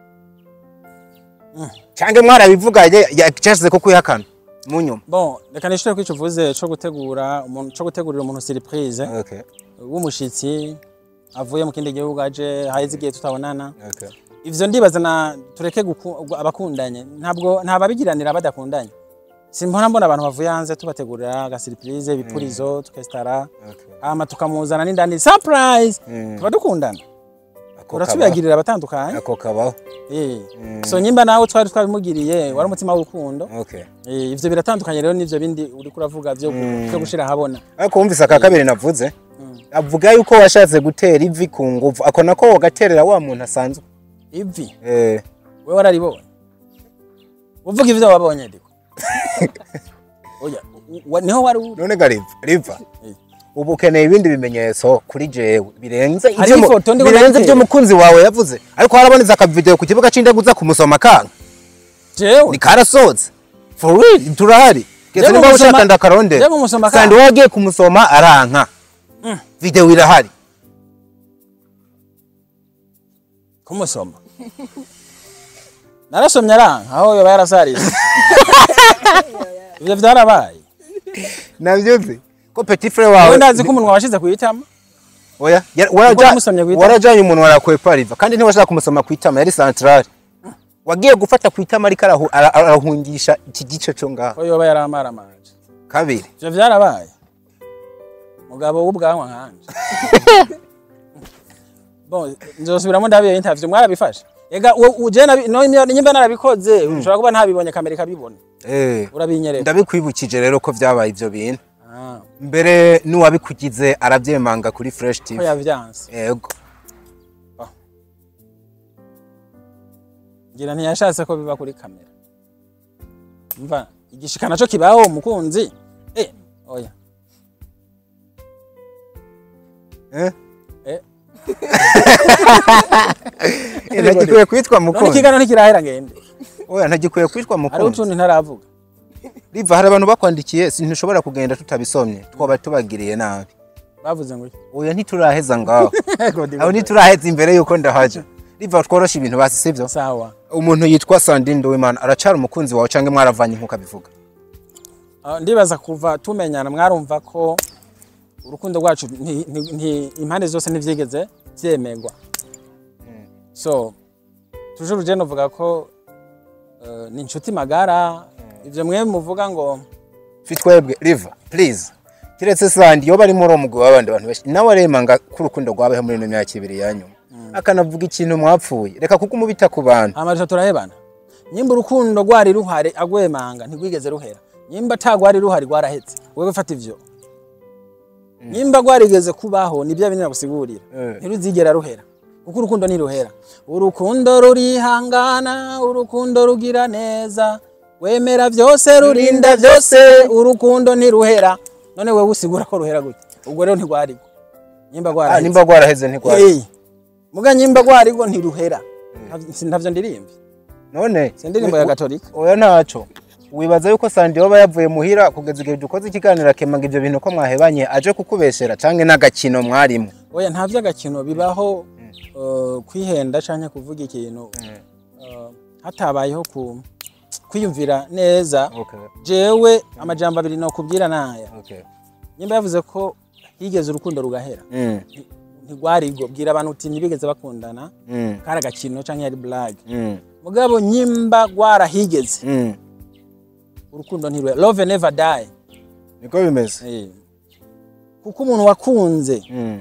S2: cyangwa mwarabivuganye yacasize ko kwihakana mu nyuma
S1: bon reka nishure ko ico uvuze co gutegura umuntu co gutegurira umuntu surprise
S2: okay
S1: w'umushitsi avuye mu kindi gihugu aje haheze igihe tutabonana
S2: okay
S1: ivyo ndibaza na tureke guku- abakundanye ntabwo ntababigiranira badakundanye simbona mbona abantu bavuye hanze tubategurira agasiripurize ibipurizo tukesitara
S2: okay
S1: hama tukamuzana n'indani surprise
S2: Mm.
S1: tuba dukundana
S2: Ako
S1: uratubiyagirira abatandukanye
S2: ako kabaho
S1: Eh. so nyimba nawe twari twabimugiriye wari umutima w'urukundo
S2: okay
S1: Eh, ivyo biratandukanye rero n'ivyo bindi uriko uravuga vyo vyo gushira ahabona
S2: ariko wumvise aka kabiri navuze avuga yuko washatse gutera ivi ku nguvu ako nako wogaterera wa muntu asanzwe
S1: ivi
S2: eh
S1: we wararibonye uvuga ivyo wabonye ndiko oya wa- niho wari uri
S2: none ga riva riva
S1: Eh.
S2: ubu ukeneye ibindi bimenyetso kuri jewe birenze
S1: Hari
S2: ivyo mu-
S1: ifoto ndiko
S2: birenze
S1: ndayitera.
S2: ibyo mukunzi wawe yavuze ariko harabonetse akavideo ku kibuga c'indege uza kumusoma kanga
S1: jewe
S2: ni karasoze for real turahari kese
S1: Jewe
S2: niba
S1: umusoma-
S2: ushaka ndakarondera
S1: jewe umusoma
S2: sandi
S1: kanga.
S2: wagiye kumusoma aranka video irahari
S1: kumusoma narasomye aranka aho yoba yarasarize ivyo vyarabaye
S2: navyuzi ko petit frère
S1: wowe
S2: wawe
S1: ndazi ko umunwa washize kuyitama
S2: oya yar- waraja-
S1: wamusomye ku itama?
S2: warajanye umuntu warakwepa riva kandi ntiwashaka kumusoma ku itama yari centrale wagiye gufata ku itama ariko arahu- ara- arahungisha iki gice cyo ngaho
S1: ko yoba yaramaramaje
S2: kabiri
S1: ivyo vyarabaye mugabo w'ubwanwa nkanje bon nzosubiramo ndabiyo interview mwarabifashe ega u- uje nabi- no imyo- nyimba narabikoze ushobora kuba ntabibonye kamera ikabibona
S2: eh
S1: urabinyereka
S2: ndabikwibukije rero ko vyabaye ivyo bintu
S1: Ah,
S2: mbere n'uwabikugize aravyemanga kuri fresh
S1: ko
S2: tv
S1: yavyanse
S2: yego
S1: ngira ntiyashatse ko biba kuri kamera mva igishika naco kibaho umukunzi eh oya
S2: eh
S1: eh
S2: Eh, ntagikwiye kwitwa
S1: none
S2: mukunzi
S1: ikiganiro ntikirahera ngende
S2: oya ntagikwiye kwitwa
S1: hariho
S2: mukunzi
S1: utundi ntaravuga
S2: riva hari abantu bakwandikiye sintushobora kugenda tutabisomye twaba tubagiriye nabi
S1: bavuze ngo iki?
S2: oya ntituraheza ngaho
S1: Godi,
S2: aho ntituraheza imbere yuko ndahaja riva tworosha ibintu basi sivyo
S1: sawa
S2: umuntu yitwa Sandrine Nduwimana aracara umukunzi wawe canke mwaravanye nkuko abivuga
S1: Ah, ndibaza kuva tumenyana mwarumva ko urukundo rwacu nti- nti- nti- impande zose ntivyigeze vyemerwa so tujuru je novuga ko eh, ni inshuti magara ivyo mwe muvuga ngo
S2: fitwebwe river please kiretse sandi yoba ari muri uwo mugwi w'abandi bantu benshi nawe aremanga ko urukundo rwabayeho muri ino myaka ibiri ya nyuma akanavuga ikintu mwapfuye reka kuko umubita ku bantu
S1: amarisha turahebana nyimba urukundo rwari ruhari agwemanga ntigwigeze ruhera nyimba atagwari ruhari rwarahetse wewe fata ivyo nyimba rwarigeze kubaho nibyo binini nagusigurira
S2: Eh.
S1: ntiruzigera ruhera kuko urukundo ntiruhera urukundo rurihangana urukundo rugira neza wemera vyose rurinda vyose urukundo ntiruhera none wewe usigura ko ruhera gute ubwo rero ntigwarigwa nyimba
S2: Ah,
S1: rwarahetse
S2: nimba rwaraheze ntigwari
S1: Hey, muga nyimba rwarigwa ntiruhera Ntavyo- ntavyo ndirimvye
S2: none
S1: si indirimbo ya gatolika
S2: oya ntaco wibaza yuko sandi yoba yavuye muhira kugeza igihe dukoze ikiganiro akemanga ivyo bintu ko mwahebanye aje kukubeshera canke n'agakino mwarimo
S1: oya nta vy'agakino bibaho uh, kwihenda canke kuvuga ikintu uh, hatabayeho ku kwiyumvira neza
S2: okay
S1: jewe amajambo abiri nokubwira naya
S2: okay
S1: nyimba yavuze ko higeze urukundo rugahera
S2: mm
S1: ntigwarigo bwira abantu uti ntibigeze bakundana
S2: mm
S1: kari agakino canke yari blague
S2: mm
S1: mugabo nyimba rwarahigeze
S2: mm
S1: urukundo ntiruhera love never die
S2: niko bimeze
S1: Eh. kuko umuntu wakunze
S2: mm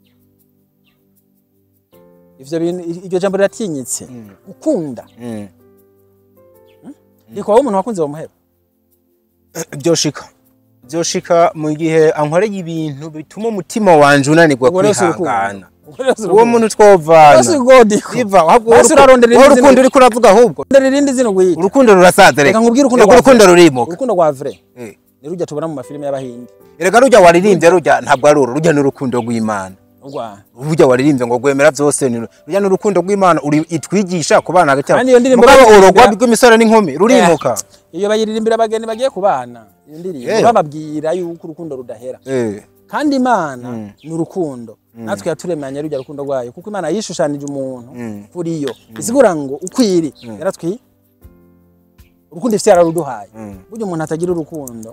S1: ivyo bintu iryo jambo riratinyitse gukunda
S2: mm
S1: rikwaho umuntu wakunze bamuheba
S2: byoshika byoshika mu gihe ankoreye ibintu bituma umutima wanje unanirwa
S1: Ubwo rero si urukundo.
S2: kwihangana
S1: Ubwo rero si
S2: uwo
S1: urukundo.
S2: muntu twovana
S1: Basi godiko.
S2: Riva, ahubwo
S1: Basi
S2: uruku-
S1: urarondera
S2: wowe
S1: irindi
S2: urukundo
S1: zina-
S2: uriko uravuga ahubwo
S1: Rondera irindi zina ugwita.
S2: urukundo rurasaza
S1: Reka nkubwire urukundo
S2: Yego,
S1: rwa
S2: urukundo
S1: vrai.
S2: rurimo
S1: Urukundo rwa vrai.
S2: Eh.
S1: Ni rujya tubona mu mafilime y'abahindi.
S2: erega rujya waririmbye rujya ntabwo ari uru rujya n'urukundo rw'imana
S1: Urwa.
S2: rujya waririmbye ngo rwemera byose ni ru- rujya n'urukundo rw'imana uri itwigisha ku bana hagati yabo.
S1: Kandi iyo ndirimbo
S2: mugabo
S1: bayiririmba-
S2: urugwa rw'imisore n'inkumi rurimuka
S1: Iyo bayiririmbira abageni bagiye kubana. Iyo ndirimbo
S2: Eh.
S1: bababwira yuko urukundo rudahera.
S2: Eh,
S1: Kandi Imana ni urukundo. Natwe yaturemanye rujya rukundo rwayo kuko Imana yishushanije umuntu kuri yo. Isigura ngo ukwiri yaratwi urukundo ifite yararuduhaye. Burya umuntu atagira urukundo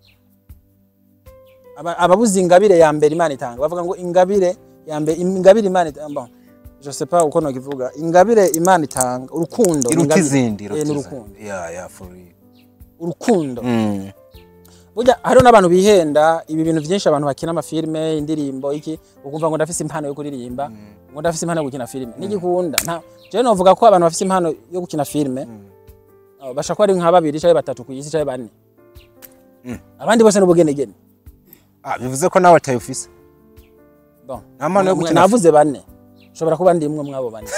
S1: aba- ababuze ingabire ya mbere Imana itanga bavuga ngo ingabire ya mbere ingabire Imana itanga bon, je sais pas uko nokivuga ingabire Imana itanga urukundo ni
S2: iruta
S1: ingabire.
S2: izindi
S1: Eh,
S2: iruta
S1: ni
S2: izindi.
S1: urukundo
S2: Yeah, yeah, for real.
S1: urukundo
S2: Mm.
S1: burya hariho n'abantu bihenda ibi bintu byinshi abantu bakina amafilime indirimbo iki ukumva ngo ndafise impano yo kuririmba ngo ndafise impano yo gukina filime nigikunda nta jewe novuga ko abantu bafise impano yo gukina filime uh, bashaka ko ari nka babiri canke batatu ku isi canke bane abandi bose n'ubugenegene
S2: Ah, bivuze ko nawe atayufise
S1: Bon.
S2: Nta mpano yo
S1: Mwe-
S2: gukina
S1: navuze bane ushobora kuba ndi imwe mwabo bane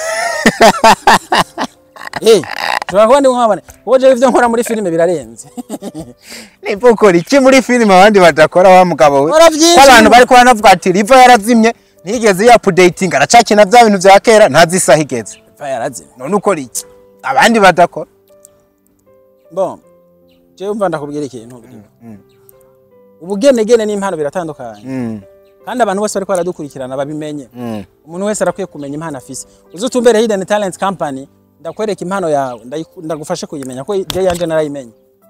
S1: Eh, ushobora kuba ndi mwabo bane kuko jewe ivyo nkora muri filime birarenze
S2: niba ukora iki muri filime abandi badakora wa mugabo we
S1: Nkora vyinshi.
S2: ko abantu bari kuba banavuga ati riva yarazimye ntiyigeze yapudeyitinga aracakina bya bintu bya kera ntazi isaha igeze
S1: va yarazimye
S2: none ukora iki abandi badakora
S1: bon jewe umva ndakubwira ikintu ubugenegene n'impano biratandukanye
S2: Mm,
S1: kandi abantu bose bariko baradukurikirana babimenye
S2: mm.
S1: umuntu wese arakwiye kumenya impano afise uzi utumbere hidden talent company ndakwereka impano yawe ndayiku- ndagufashe kuyimenya ko je yanje narayimenye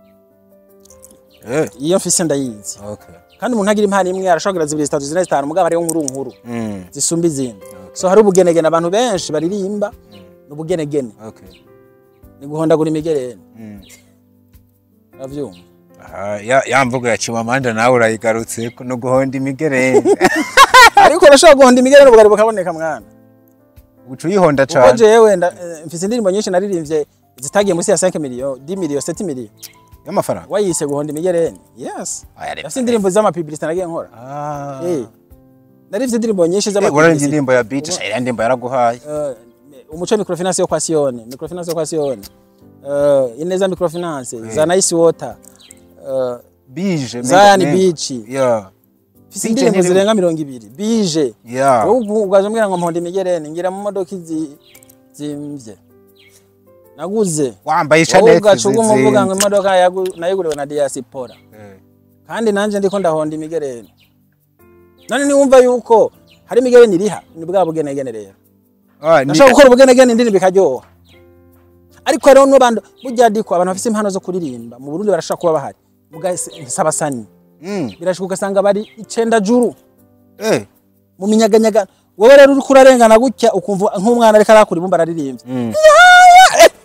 S2: Eh,
S1: iyo mfise ndayizi
S2: okay.
S1: kandi umuntu agira impano imwe arashobora kugira zibiri zitatu zine zitanu mugabo hariho nkuru nkuru
S2: Mm,
S1: zisumba izindi so hari ubugenegene abantu benshi baririmba ni ubugenegene
S2: okay.
S1: ni guhondagura imigereni
S2: Mm.
S1: uravyumva
S2: Aha, ya ya mvugo ya Chimamanda nawe urayigarutse no guhonda imigereni
S1: ariko urashobora guhonda imigereni ubugari bukaboneka mwana
S2: uca uyihonda
S1: kuko
S2: cane
S1: jewe nda- eh, mfise indirimbo nyinshi naririmbye zitagiye munsi ya 5 million 10 million 7 million
S2: y'amafaranga
S1: wayise guhonda imigereni yes
S2: Aya, reka.
S1: afite indirimbo z'amapiblisite nagiye nkora
S2: Ah.
S1: Eh. narifite indirimbo nyinshi
S2: Eh, urarindira
S1: z'amapiblisite
S2: indirimbo ya beat sha iriya ndirimbo yaraguhaye
S1: Eh, umuco microfinance yo kwa Sione microfinance yo kwa Sione uh, ineza microfinance za nice water uh,
S2: bije
S1: Zion
S2: menga-
S1: Beach
S2: yeah
S1: mfise
S2: Bije
S1: indirimbo
S2: ntiri-
S1: zirenga mirongo ibiri bije
S2: yeah
S1: wowe ubwo ugaje umbwira ngo mponda imigereni ngira mu modoka izi zimvye naguze
S2: wambaye
S1: wowe
S2: ishaneti
S1: ugaca uguma uvuga ngo
S2: zizinze.
S1: imodoka yagu- nayiguriwe na diaspora
S2: Eh.
S1: kandi nanje ndiko ndahonda imigereni none niwumva yuko hari imigereni iriha ni bwa bugenegene rero
S2: Ah, ni-
S1: nashaka gukora ubugenegene indirimbo ikaryoha ariko hariho n'abantu burya diko abantu bafite impano zo kuririmba mu Burundi barashaka kuba bahari mugasabasani
S2: Mm.
S1: birashoboka ugasanga bari icenda juru
S2: Eh.
S1: mu minyaganyaga wowe rero uriko urarengana gutya ukumva nk'umwana ariko arakura ibumba araririmbye
S2: Mm.
S1: Ya,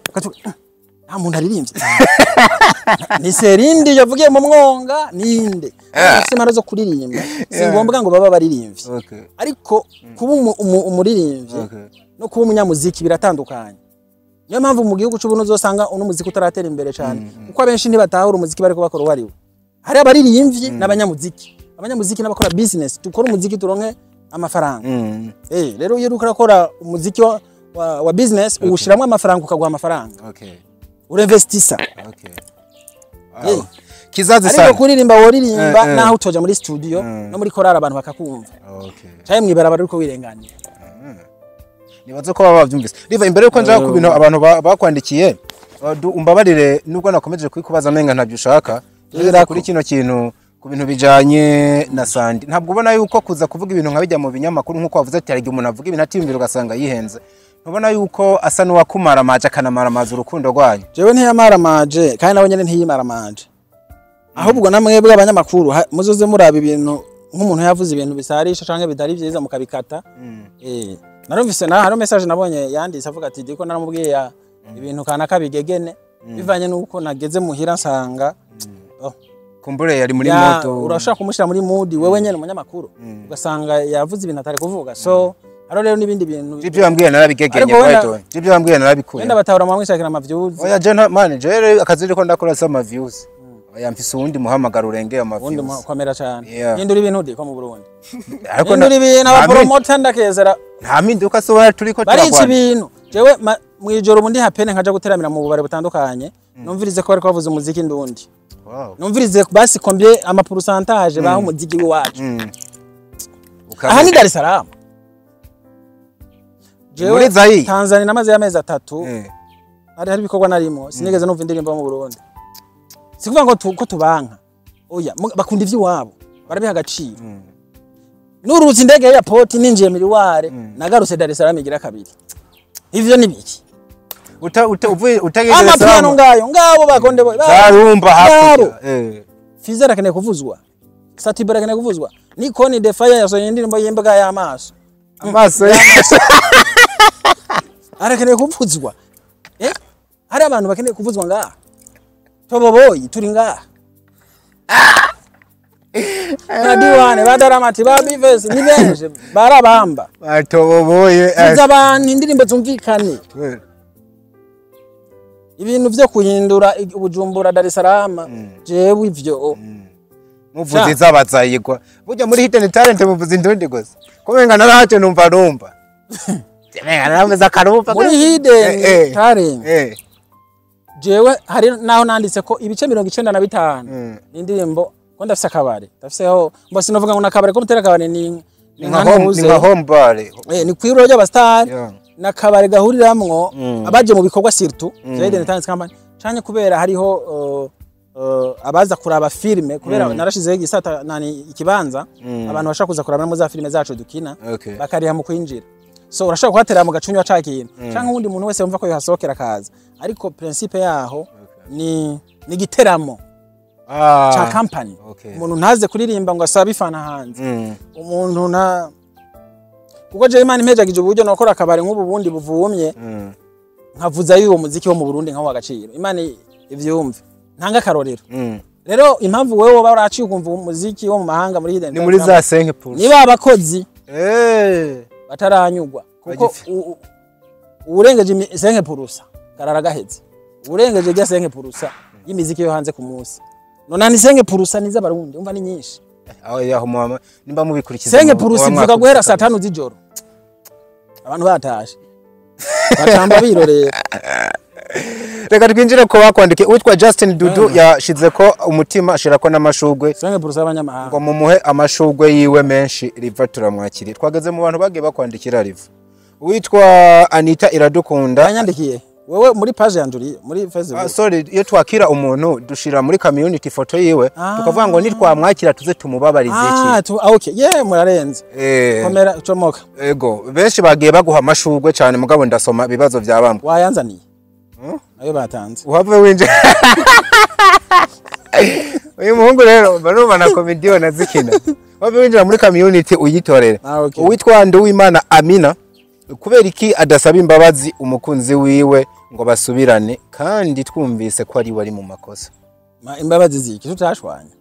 S1: ukavuga "Mm, nta muntu aririmbye ni serindi yavugiye mu mwonga ninde afite impano zo kuririmba si ngombwa ngo baba baririmbye
S2: Okay.
S1: ariko kuba umu- umu- umuririmbyi
S2: Okay.
S1: no kuba umunyamuziki biratandukanye niyo mpamvu mu gihugu cy'ubuno uzosanga uno muziki utaratera imbere cyane kuko abenshi ntibatahura umuziki bariko bakora uwo ari wo hari abaririmbyi n'abanyamuziki abanyamuziki n'abakora business dukora umuziki turonke amafaranga
S2: Mm.
S1: Eh, rero iyo uriko urakora umuziki wa, wa, wa business uwushiramo amafaranga ukaguha amafaranga
S2: Okay.
S1: urinvestisa
S2: Okay.
S1: Eh.
S2: Wow. Kizazi
S1: ariko
S2: sana.
S1: kuririmba woririmba
S2: Eh, eh.
S1: naho utoja muri studio no muri korari abantu bakakumva
S2: Okay.
S1: canke mwibarabara uriko wirenganira
S2: nibaze ko baba bavyumvise riva imbere yuko nja ku bintu abantu ba- bakwandikiye uh, du- umbabarire nubwo nakomeje kubikubaza amenga ntabyo ushaka
S1: Yera ko.
S2: kuri kino kintu ku bintu bijanye na sandi ntabwo ubona yuko kuza kuvuga ibintu nka bijya mu binyamakuru nk'uko wavuze ati hari igihe umuntu avuga ibintu atiyumvira ugasanga yihenze ntubona yuko asa n'uwakumaramaje akanamaramaza urukundo rwanyu
S1: jewe ntiyamaramaje kandi nawe nyene ntiyimaramaje ahubwo namwebwe abanyamakuru ha- muzoze muraba ibintu nk'umuntu yavuze ibintu bisarisha canke bitari vyiza mukabikata eh narumvise na hari message nabonye yanditse avuga ati diko naramubwiye ya- ibintu kanaka bigegene bivanye nuko nageze muhira nsanga oh,
S2: kumbure yari muri
S1: ya-
S2: moto
S1: urashobora kumushira muri mood wewe nyene umunyamakuru ugasanga yavuze ibintu atari kuvuga so haro rero n'ibindi bintu
S2: ibyo wambwiye narabigegenye
S1: Ariko wenda-
S2: right away. ibyo wambwiye narabikuye
S1: wenda batahura mu mwishakira amavyuzi
S2: oya je nta- man je akazi riko ndakora sama views oya mfise uwundi muhamagaro urengeye ama
S1: ubundi
S2: views
S1: mukomera cyane
S2: Yeah.
S1: hindura ibintu di ko mu Burundi
S2: ariko
S1: hindura ibintu
S2: nta min-
S1: abapromota ndakezera
S2: nta mpinduka so wari turiko
S1: barica
S2: turagwana
S1: ibintu jewe ma- mwijoro ubundi hapene nkaja guteramira mu bubare butandukanye numvirize ko bariko bavuza umuziki ndundi
S2: Wow.
S1: numvirize basi combien ama pourcentage baho umuziki w'iwacu
S2: Mm.
S1: aha ni Dar es Salaam jewe
S2: Muri Zaire?
S1: Tanzania namaze y'amezi atatu
S2: Eh.
S1: hari hari ibikorwa narimo sinigeze numva indirimbo mu Burundi sikuvuga ngo tu- ko tubanka oya mu- bakunda ivy'iwabo barabiha agaciro nurutse indege ya airport ninjiye miriware nagarutse Dar es Salaam igira kabiri ivyo ni biki
S2: uta uta uvuye utageze
S1: amapiano ngayo ngabo bakonde boy
S2: zarumba
S1: Ngabo.
S2: hakurya eh
S1: Fizera akeneye kuvuzwa Satibera akeneye kuvuzwa Nikoni the fire yasohoye indirimbo y'imbuga y'amaso
S2: amaso
S1: arakeneye kuvuzwa eh hari abantu bakeneye kuvuzwa ngaha toboboyi turi ngaha badiwane badaramati babivesi ni benshi barabamba
S2: batoboboye
S1: vuza abantu indirimbo zumvikane ibintu vyo kuhindura i- ubujumbura Dar es Salaam jewe ivyo
S2: muvuze izabazayigwa burya muri hidden talent muvuze indundi gusa kumenga narahaje numva numva Menga narameze akarumva
S1: muri
S2: Eh,
S1: hidden
S2: eh.
S1: talent
S2: eh
S1: jewe hari naho nanditse ko ibice mirongo icenda na bitanu
S2: Mm.
S1: ni indirimbo ko ndafise akabare ndafiseho mbo sinovuga ngo nakabare ko mutera akabare ni ni
S2: ni
S1: nka
S2: nka home
S1: ntuze
S2: ni nka home bar
S1: eh ni kwiro ry'abastari
S2: Yeah.
S1: nakabare gahuriramwo abaje mu bikorwa surtout Hidden Talents Company canke kubera hariho uh, uh, abaza kuraba filme kubera narashizeho igisata nani ikibanza abantu bashaka kuza kuraba no za filme zacu dukina
S2: Okay.
S1: bakariha mu kwinjira so urashobora kuhatera mu gacunywa ca kintu canke uwundi muntu wese wumva ko yohasohokera akaza ariko principe yaho ni ni giteramo
S2: ah
S1: ca company
S2: okay.
S1: umuntu ntaze kuririmba ngo asabe ifana hanze
S2: Mm.
S1: umuntu nta kuko jewe imana impejagije uburyo nokora akabari nk'ubu bundi buvumye
S2: Mm.
S1: nkavuza y'uwo muziki wo mu Burundi nkawo agaciro imana ivyumve ntanga akarorero
S2: Mm.
S1: rero impamvu wewe woba uraciye ukumva umuziki wo mu mahanga muri Hidden
S2: ni muri
S1: Talents
S2: za 5 pulse
S1: niba abakozi
S2: eh
S1: bataranyugwa kuko
S2: Bagifi-
S1: u- u- uwurengeje imi- senke purusa karara gaheze uwurengeje rya senke purusa y'imiziki yo hanze ku munsi nona ni senke purusa niza barundi umva ni nyinshi
S2: aho yaho mama nimba mubikurikiza
S1: senke
S2: mu-
S1: purusa
S2: muba
S1: ivuga
S2: mwakoze
S1: guhera saa
S2: kabisa.
S1: tanu z'ijoro abantu batashe bacamba birorera
S2: reka twinjire ko bakwandikiye uwitwa Justin Dudu yashize ko umutima ashirako n'amashugwe
S1: senke purusa y'abanyamahanga
S2: ngo mumuhe amashugwe yiwe menshi riva turamwakiriye twageze mu bantu bagiye bakwandikira riva uwitwa Anita Iradukunda
S1: yanyandikiye wewe muri page yanje uri muri
S2: Ah,
S1: facebook
S2: sorry iyo twakira umuntu dushira muri community ifoto yiwe
S1: Ah.
S2: tukavuga ngo nitwamwakira tuze tumubabarize
S1: ah
S2: iki
S1: tu ah, okay ye murarenze
S2: Eh,
S1: komera comoka
S2: ego benshi bagiye baguha amashugwe cyane mugabo ndasoma ibibazo bya bamwe
S1: wayanzaniye ayo batanze
S2: uhave winjira uyu muhungu rero barumva na komediyo nazikina uhave winjira muri community uyitorere
S1: Ah, okay.
S2: uwitwa Nduwimana Amina kubera iki adasaba imbabazi umukunzi wiwe ngo basubirane kandi twumvise ko ari we ari mu makosa
S1: Ma- imbabazi ziki tutashwanya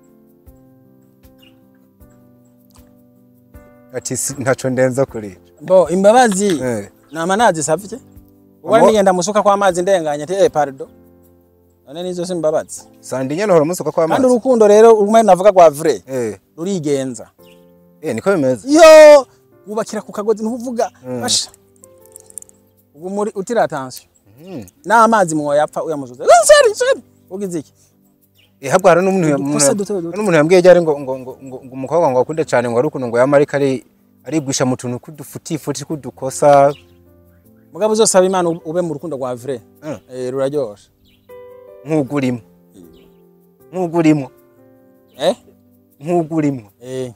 S2: ati "Si- ntaco ndenza kuri ico."
S1: bo imbabazi
S2: Eh.
S1: nama nazisavye ubwo
S2: Amo-
S1: nigenda musuka kwa amazi ndenganye ati eh pardon none nizo si imbabazi
S2: sandi nyene hora musuka kwa
S1: kandi
S2: amazi
S1: urukundo rero rumwe navuga rwa vrai
S2: eh
S1: rurigenza
S2: eh niko bimeze
S1: yo wubakira ku kagozi ntuvuga basha ubwo muri utira attention n'amazi mwoyapfa uyamuzuza seri seri ugize iki
S2: eh habwo hari n'umuntu
S1: Udukosa duto duto.
S2: hari n'umuntu yambwiye ryari ngo ngo ngo ngo ngo umukobwa ngo akunde cyane ngo ari ukuntu ngo yama ariko ari arigwisha mu tuntu kudufutifuti kudukosa
S1: mugabo uzosaba imana ube mu rukundo rwa vrai
S2: Mm.
S1: eh ruraryoshe
S2: nk'ugurimo nk'ugurimo
S1: eh
S2: nk'ugurimo
S1: eh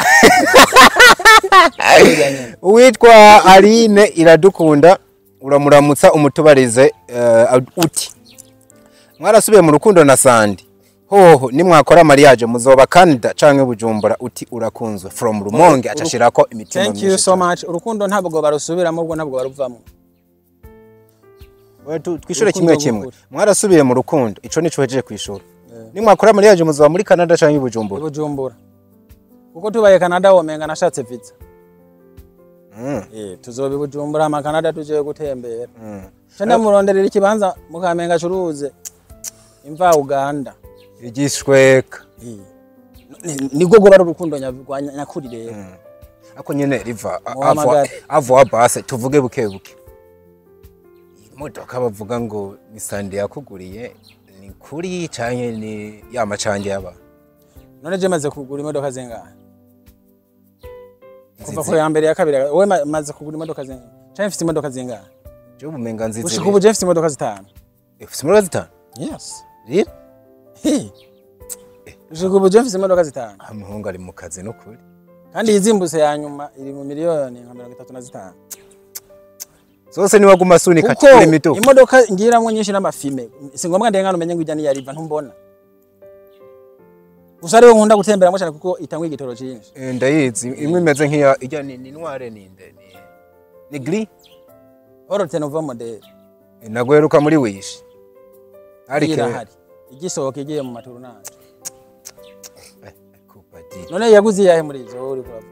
S2: uwitwa Aline iradukunda uramuramutsa umutubarize eh, uti mwarasubiye mu rukundo na Sandi hoho nimwakora mariage muzoba Canada canke Bujumbura uti urakunzwe from Rumonge acashirako imitima
S1: thank you so much urukundo ntabwo barusubiramo ubwo ntabwo baruvamo
S2: much twishure kimwe
S1: Urukundo
S2: kimwe
S1: rw'ukuri.
S2: mwarasubiye mu rukundo ico nico hejeje kwishura nimwakora mariage muzoba muri Canada canke Bujumbura
S1: bujumbura kuko tubaye canada womenga nashatse visa
S2: Mm,
S1: eh tuzoba i bujumbura ama canada tuje gutembera
S2: mm.
S1: cenda muronderera ikibanza mukamenga acuruze imva uganda
S2: igishweka
S1: Eh. Ni- nibwo goba ari urukundo nya- rwa nya- nyakuri rero
S2: ako nyene riva a-
S1: Muhamagare.
S2: avo avo base tuvuge buke buke imodoka bavuga ngo ni sande yakuguriye ni kuri canke ni ya macange yaba
S1: none je maze kugura imodoka zingahe kuva ku ya mbere ya kabiri wowe ma- maze kugura imodoka zingahe canke mfite imodoka zingahe
S2: je ubumenga nzizi
S1: gushika ubu je mfite imodoka zitanu
S2: ufite imodoka zitanu
S1: yes
S2: rero
S1: Hi. gushika ubu je mfite imodoka zitanu
S2: umuhungu ari mu kazi no kuri
S1: kandi iyizimbutse ya nyuma iri mu miliyoni nka mirongo itatu na zitanu
S2: zose niwaguma asunika
S1: kuko
S2: kuri mituku
S1: imodoka ngiramwo nyinshi n'amafime si ngombwa ndengana umenye ngo ijya niyo ariva ntumbona gusa ariwe nkunda gutemberamo cyane kuko itangwa igitoro cyinshi
S2: Eh, ndayizi imwe imeze nk'iya ijya ni ni noire ni nde ni ni gris
S1: orote nova modeli
S2: nagweruka muri wishi ariko
S1: irahari igisohoka igiye mu maturunaje
S2: Eh, kupati
S1: none yaguze iyahe muri izo wowe uri kuravuga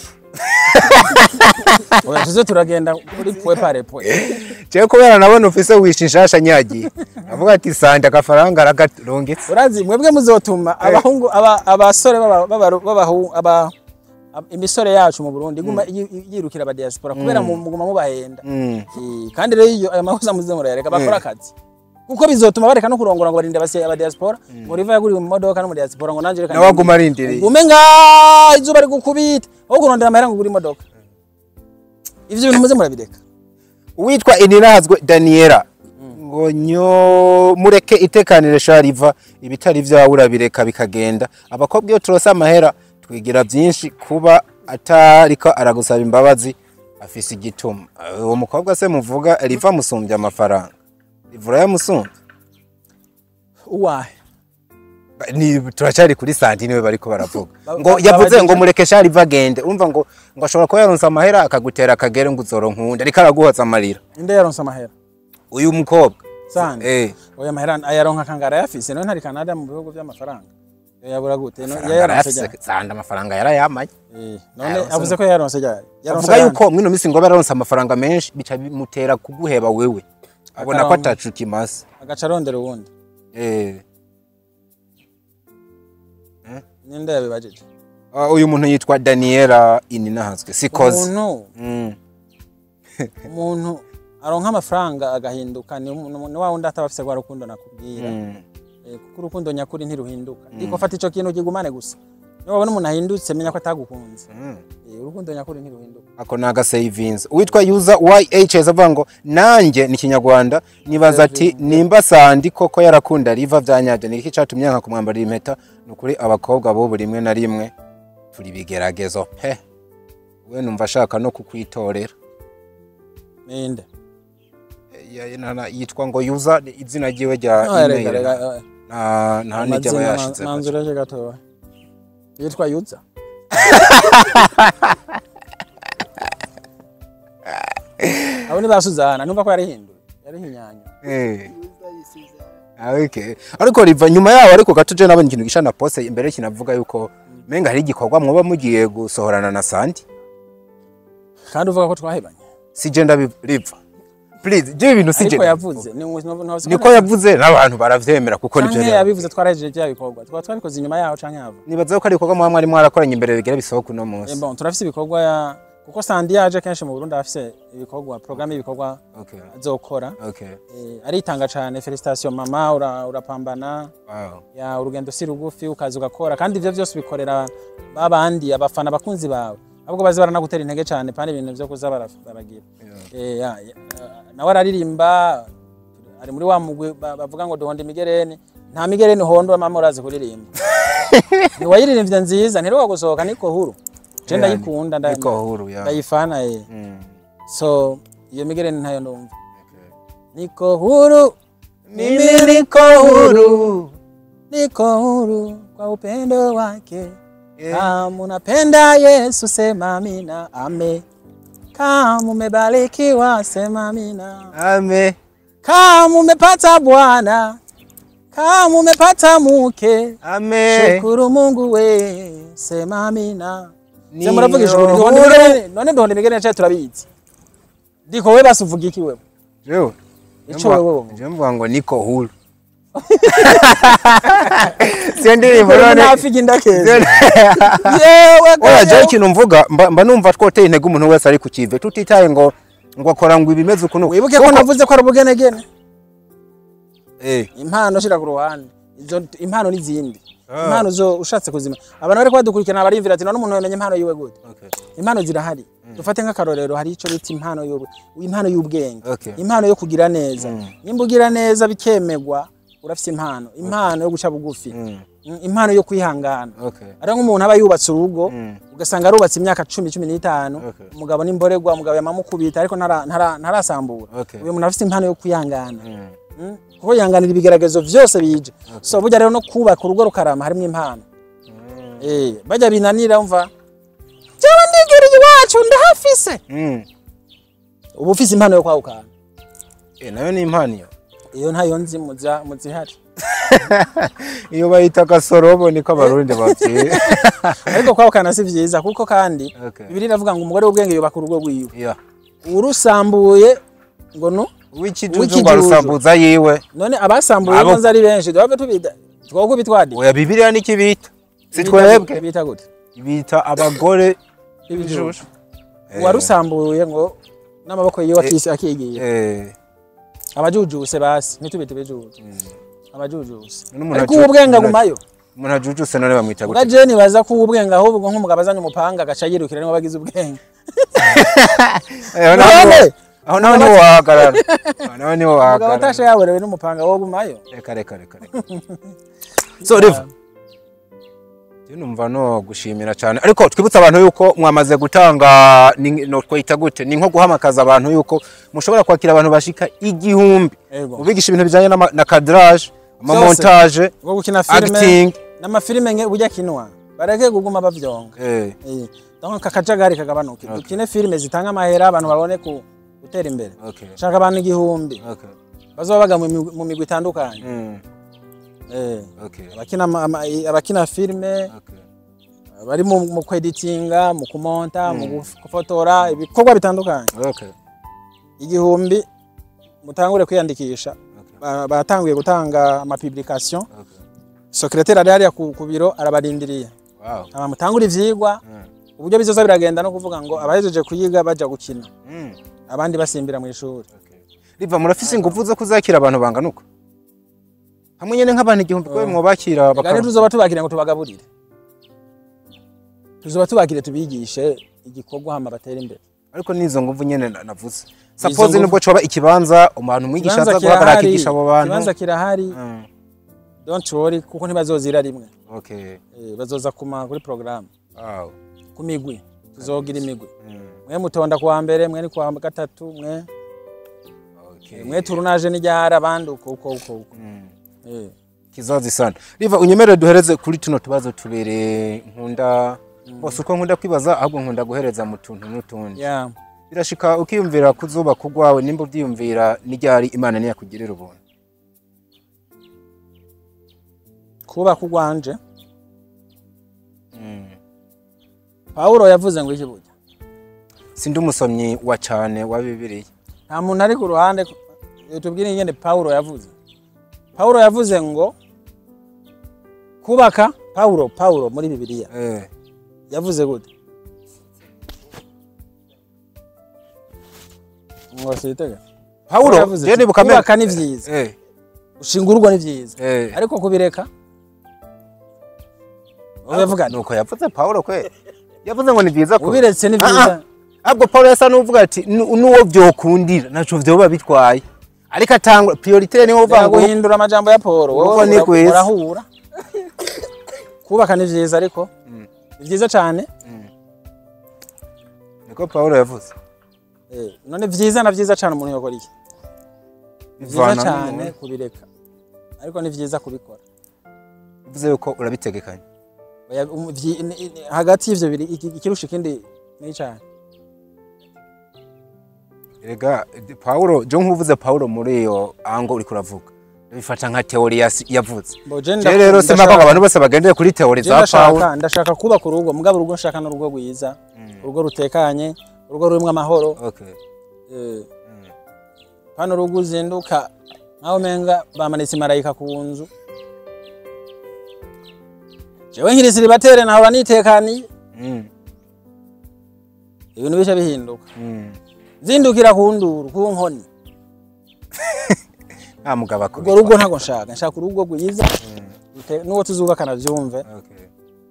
S1: oya tuze turagenda kuri pwe pare pwe
S2: jewe kubera nabona ufise wisha inshasha nyagiye avuga ati sande agafaranga aragarungitse
S1: urazi mwebwe muzotuma abahungu aba- abasore baba- baba- b'abahu- aba- ab- imisore yacu mu Burundi iguma yi- yi- yirukira aba diaspora kubera mu- muguma mubahenda
S2: Mm.
S1: Eh, kandi rero iyo ayo mahuza muze murayareka bakora akazi kuko bizotuma bareka no kurongora ngo barinde abasi- aba diaspora ngo riva yaguriwe mu modoka no mu diaspora ngo nanje reka
S2: nawe aguma arindiriye
S1: ugume nga izuba rigukubita aho kurondera amahera ngo ugure imodoka ivyo bintu muze murabireka
S2: uwitwa ininazwe daniela ngo nyo mureke itekanire shariva ibitari vyawe urabireka bikagenda abakobwa iyo turose amahera twigira byinshi kuba atariko aragusaba imbabazi afise igituma Eh, uwo mukobwa se muvuga riva musumbya amafaranga rivura yamusumbya
S1: uwahe
S2: ni turacyari kuri santi niwe bariko baravuga
S1: Ba-
S2: ngo
S1: ba-
S2: yavuze
S1: babajije-
S2: ngo mureke shariva agende urumva ngo ngo ashobora kuba yaronse amahera akagutera akagere ngo uzoronka ariko araguhoza amarira
S1: inde yaronse amahera
S2: uyu mukobwa
S1: sande
S2: eh
S1: oya mahera ayaronka kangara yafise none ntari Canada mu bihugu by'amafaranga yabura gute no yayaronse ryari
S2: sanda amafaranga yarayamaye
S1: Eh, none
S2: Ayaronse
S1: avuze ko yayaronse ryari yaronse
S2: avuga
S1: ayandi.
S2: yuko mwino misi ngo yaronse amafaranga menshi bica bimutera kuguheba wewe abona ko
S1: Akaronka.
S2: atacu kimaze
S1: agaca arondera uwundi
S2: eh
S1: ninde yabibajije
S2: ah, uyu muntu yitwa Daniela Ininahazwe sikoze
S1: umuntu
S2: mm.
S1: umuntu aronka amafaranga agahinduka ni umu- ni wa wundi ataba afise rwa rukundo nakubwira
S2: mm.
S1: Eh, kuko urukundo nyakuri ntiruhinduka ariko fata ico kintu kigumane gusa niba wabona umuntu ahindutse menya ko atagukunze
S2: mm.
S1: Eh, urukundo nyakuri ntiruhinduka
S2: ako ni agasavinzi uwitwa user YHS avuga ngo nanjye ni kinyarwanda nibaza ati nimba sandi koko yarakunda riva vyanyabyo ni iki catumye nka kumwambarira impeta ni ukuri abakobwa bo buri rimwe na rimwe turi bigeragezo pe we numva ashaka no kukwitorera
S1: ninde
S2: Ya- ya- na- na- yitwa ngo user ni izina ryiwe rya
S1: Ah, reka,
S2: email
S1: reka, eh,
S2: nta nta n'ijya aba
S1: amazina
S2: yashize
S1: manzureje gatoya yitwa yuza abo ni ba Suzana numva ko yarihinduye yarihinyanya
S2: Eh. Ah, okay. ariko riva nyuma yaho ariko gato je nabonye ikintu gisha na poste imbere kinavuga yuko menga hari igikorwa mwoba mugiye gusohorana na Sandi
S1: kandi uvuga ko twahebanye
S2: si je ndabi riva please je ibintu si je
S1: ariko
S2: ndabivuga.
S1: yavuze ni ni- ni-
S2: niko yavuze n'abantu baravyemera kuko nivyo
S1: canke
S2: yavuze.
S1: yabivuze twarahejeje bya bikorwa twaba twabikoze inyuma yaho canke yava
S2: nibaza ko ari ibikorwa muba mwari mwarakoranye imbere bigira bisohoka uno
S1: Eh,
S2: munsi
S1: bon turafise ibikorwa ya kuko Sandi yaje kenshi mu Burundi afise ibikorwa programme y'ibikorwa
S2: okay
S1: azokora
S2: okay
S1: Eh, aritanga cane felicitation mama ura- urapambana
S2: wow
S1: ya urugendo si rugufi ukaza ugakora kandi ivyo vyose bikorera babandi abafana abakunzi bawe ahubwo bazi baranagutera intege cane pani ibintu vyo kuza bara- baragira Eh, ya- ya- nawe araririmba ari muri wa mugwi ba- bavuga ngo duhonda imigereni nta migereni uhonda mama urazi kuririmba ntiwayiririmbye nziza ntiruka gusohoka niko huru je
S2: Yeah,
S1: ndayikunda nda-
S2: niko huru ya
S1: ndayifana eh.
S2: Mm,
S1: so iyo migereni ntayo ndumva
S2: okay.
S1: niko huru mimi niko huru niko huru kwa upendo wake kama unapenda Yesu sema amina ame kama umebarikiwa sema amina
S2: ame
S1: kama umepata bwana kama umepata mke
S2: ame
S1: shukuru Mungu we sema amina
S2: Ni
S1: se muravuga ijuru
S2: huru.
S1: duhonda imigereni none duhonda imigereni cyacu turabizi ndiko we basuvuga iki wewe
S2: jewe
S1: ico wewe wowe
S2: je mvuga ngo niko huru siyo ndirimbo
S1: Wewe
S2: none
S1: nafiga indakeza yewe
S2: oya jewe
S1: gayo.
S2: ikintu mvuga mba mba numva twoteye intege umuntu wese ari ku kive tutitaye ngo ngo akora ngo ibimeze ukuntu
S1: wibuke ko navuze ko ari ubugenegene
S2: eh
S1: impano shira ku ruhande izo impano n'izindi
S2: Ah.
S1: impano zo ushatse kuzima abantu bariko badukurikirana barimvira ati none umuntu yamenye impano yiwe gute
S2: okay
S1: impano zirahari dufate nk'akarorero hari ico bita impano y'ub- impano y'ubwenge
S2: Okay.
S1: impano yo kugira neza nimba ugira neza bikemegwa urafise impano impano yo guca bugufi
S2: Mm.
S1: Mm, impano yo kwihangana
S2: okay
S1: ari nk'umuntu aba yubatse urugo
S2: Mm.
S1: ugasanga arubatse imyaka cumi cumi n'itanu
S2: Okay.
S1: umugabo n'imborerwa umugabo yamamukubita ariko ntara- ntara- ntarasambura
S2: Okay.
S1: uyu muntu afise impano yo kwihangana
S2: Mm.
S1: Mm, kuko yihanganira ibigeragezo vyose bije so burya rero no kubaka urugo rukarama harimwo impano eh bajya binanira umva jewe ndigiriye iwacu ndahafise
S2: Mm.
S1: ubu ufise impano yo kwahukana
S2: Eh, nayo ni impano iyo
S1: iyo ntayo nzi muza muzihari
S2: iyo bayita gasorobo niko abarundi babyiye
S1: ariko kwahukana si vyiza kuko kandi
S2: Okay.
S1: bibiri iravuga ngo umugore w'ubwenge yubaka urugo rwiwe
S2: yeah
S1: urusambuye ngo no
S2: w'ikijuju
S1: W'ikijuju.
S2: ngo arusambuza yiwe
S1: none abasambuye
S2: Abo-
S1: nzi ari benshi duhave tubita twoko bitwadi
S2: oya bibiliya niki bita si twebwe
S1: bita gute
S2: bita abagore
S1: ibijushu uwarusambuye ngo n'amaboko yiwe akisi akigiye
S2: eh
S1: abajujuse basi ntitubite ibijuje abajujuse
S2: None umuntu
S1: ariko
S2: aju-
S1: ubu bwenge
S2: umuntu
S1: agumayo
S2: umuntu ajujuse none bamwita
S1: ubwa
S2: gute
S1: jeni baza ko ubwenge ahubwo nk'umugabo azanye umupanga agaca yirukira niwe bagize ubwenge
S2: Eh, aho naho-
S1: None!
S2: aho naho niho wahagarara aho naho niho
S1: umugabo
S2: wahagarara
S1: atashe yaborewe n'umupanga wo gumayo
S2: reka reka reka reka so riva Je numva no gushimira cyane ariko twibutsa abantu yuko mwamaze gutanga ni- no twita gute ni nko guhamakaza abantu yuko mushobora kwakira abantu bashika igihumbi
S1: Ego.
S2: ubigisha ibintu bijanye n'ama- na cadrage amamontage
S1: bwo gukina filime
S2: acting
S1: n'amafilime nke burya kinwa bareke kuguma bavyonga
S2: eh
S1: Eh, donc kakajagari kagabanuke dukine filime zitanga amahera abantu babone ku gutera imbere
S2: okay
S1: shaka abantu igihumbi
S2: okay
S1: bazoba baga mu migwi- mu migwi itandukanye
S2: mm.
S1: Eh,
S2: okay
S1: abakina ama- ama- abakina filime
S2: okay
S1: bari mu mu kweditinga mu kumonta mu gufotora ibikorwa bitandukanye
S2: okay
S1: igihumbi mutangure kwiyandikisha Ba- batanguye gutanga amapublication
S2: okay
S1: secrétaire ari hariya ku ku biro arabarindiriye
S2: wow
S1: aba mutangura ivyigwa
S2: Mm.
S1: uburyo bizoza biragenda no kuvuga ngo abahejeje kuyiga baja gukina
S2: Mm.
S1: abandi basimbira mu ishuri
S2: Okay. riva murafise ingufu zo kuzakira abantu bangana uko hamwe nyene nk'abantu igihumbi kwe mwobakira
S1: Gari
S2: bakaba
S1: tuzoba tubakire ngo tubagaburire tuzoba tubakire tubigishe igikorwa hama batere imbere
S2: ariko nizo nguvu nyene na- navuze
S1: Izo
S2: suppose
S1: nguvu-
S2: nubwo coba ikibanza umuntu umwigisha
S1: Ikibanza
S2: aza guhagarara
S1: kirahari,
S2: akigisha abo bantu
S1: ikibanza kirahari
S2: Mm.
S1: don't worry kuko ntibazozira rimwe
S2: okay
S1: Eh, bazoza kuma kuri programme
S2: wow
S1: ku migwi tuzogira imigwi
S2: Mm.
S1: mwe mutonda kuwa mbere mwe ni kuwa gatatu mwe
S2: okay
S1: mwe turunaje n'iryahari abandi uko uko uko uko
S2: Mm.
S1: Eh,
S2: kizazi sana riva unyemerere duhereze kuri tuno tubazo tubere nkunda bose uko nkunda kwibaza ahubwo nkunda guhereza mu tuntu n'utundi
S1: yeah
S2: birashika ukiyumvira kuzubaka urwawe nimba uvyiyumvira n'iryari imana niyakugirira ubuntu
S1: kubaka urwanje pawulo yavuze ngo iki burya
S2: sindi umusomyi wa cane wa bibiliya
S1: nta muntu ari ku ruhande tubwire ingene pawulo yavuze pawulo yavuze ngo kubaka pawulo pawulo muri bibiliya
S2: eh.
S1: yavuze gute ngo sitega
S2: pawulo
S1: yavuze
S2: je
S1: ati,
S2: nibuka mbere-
S1: kubaka ni vyiza
S2: eh,
S1: ushinga urugo ni vyiza
S2: eh.
S1: ariko kubireka wowe vuga nti,
S2: nuko yavuze pawulo kwe yavuze ngo ni vyiza ko
S1: ubiretse ni
S2: Ah, ah.
S1: vyiza
S2: ahubwo pawulo yasa n'uvuga ati "Nu- n'uwo vyokundira naco vyoba bitwaye ariko atangwa priorite niho uvuga
S1: Reka
S2: ngo
S1: guhindura amajambo ya Paul
S2: Uko
S1: wowe
S2: ni
S1: ura-
S2: kwiza.
S1: urahura kubaka ni vyiza ariko ni vyiza cane
S2: niko pawulo yavuze
S1: Eh, none vyiza na vyiza cane umuntu yokora iki ni vyiza
S2: Bivana
S1: cane
S2: n'umuntu.
S1: kubireka ariko ni vyiza kubikora
S2: bivuze yuko urabitegekanya
S1: Oya, um, vyi- ni- ni- hagati y'ivyo biri iki- ikirusha ikindi ni cane
S2: Erega Paulo jo nkuvuze Paulo muri iyo ango uri kuravuga bifata nka teori yasi- yavuze
S1: Boje
S2: je rero sema ko abantu bose bagendeye kuri teori za Paulo
S1: ndashaka ndashaka kubaka urugo mugabo urugo nshaka n'urugo rwiza urugo rutekanye urugo rurimwo amahoro
S2: okay
S1: Eh, hano urugo uzinduka nkaho umenga bamanitse imarayika ku nzu jewe nkiri siribatere nahora nitekaniye
S2: mm.
S1: ibintu bice bihinduka
S2: mm.
S1: zindukira ku nduru ku nkoni
S2: nta mugabo
S1: urwo
S2: akubitwa
S1: rugo ntabwo nshaka nshaka urugo rwiza rute- n'uwo tuzubakana byumve
S2: okay.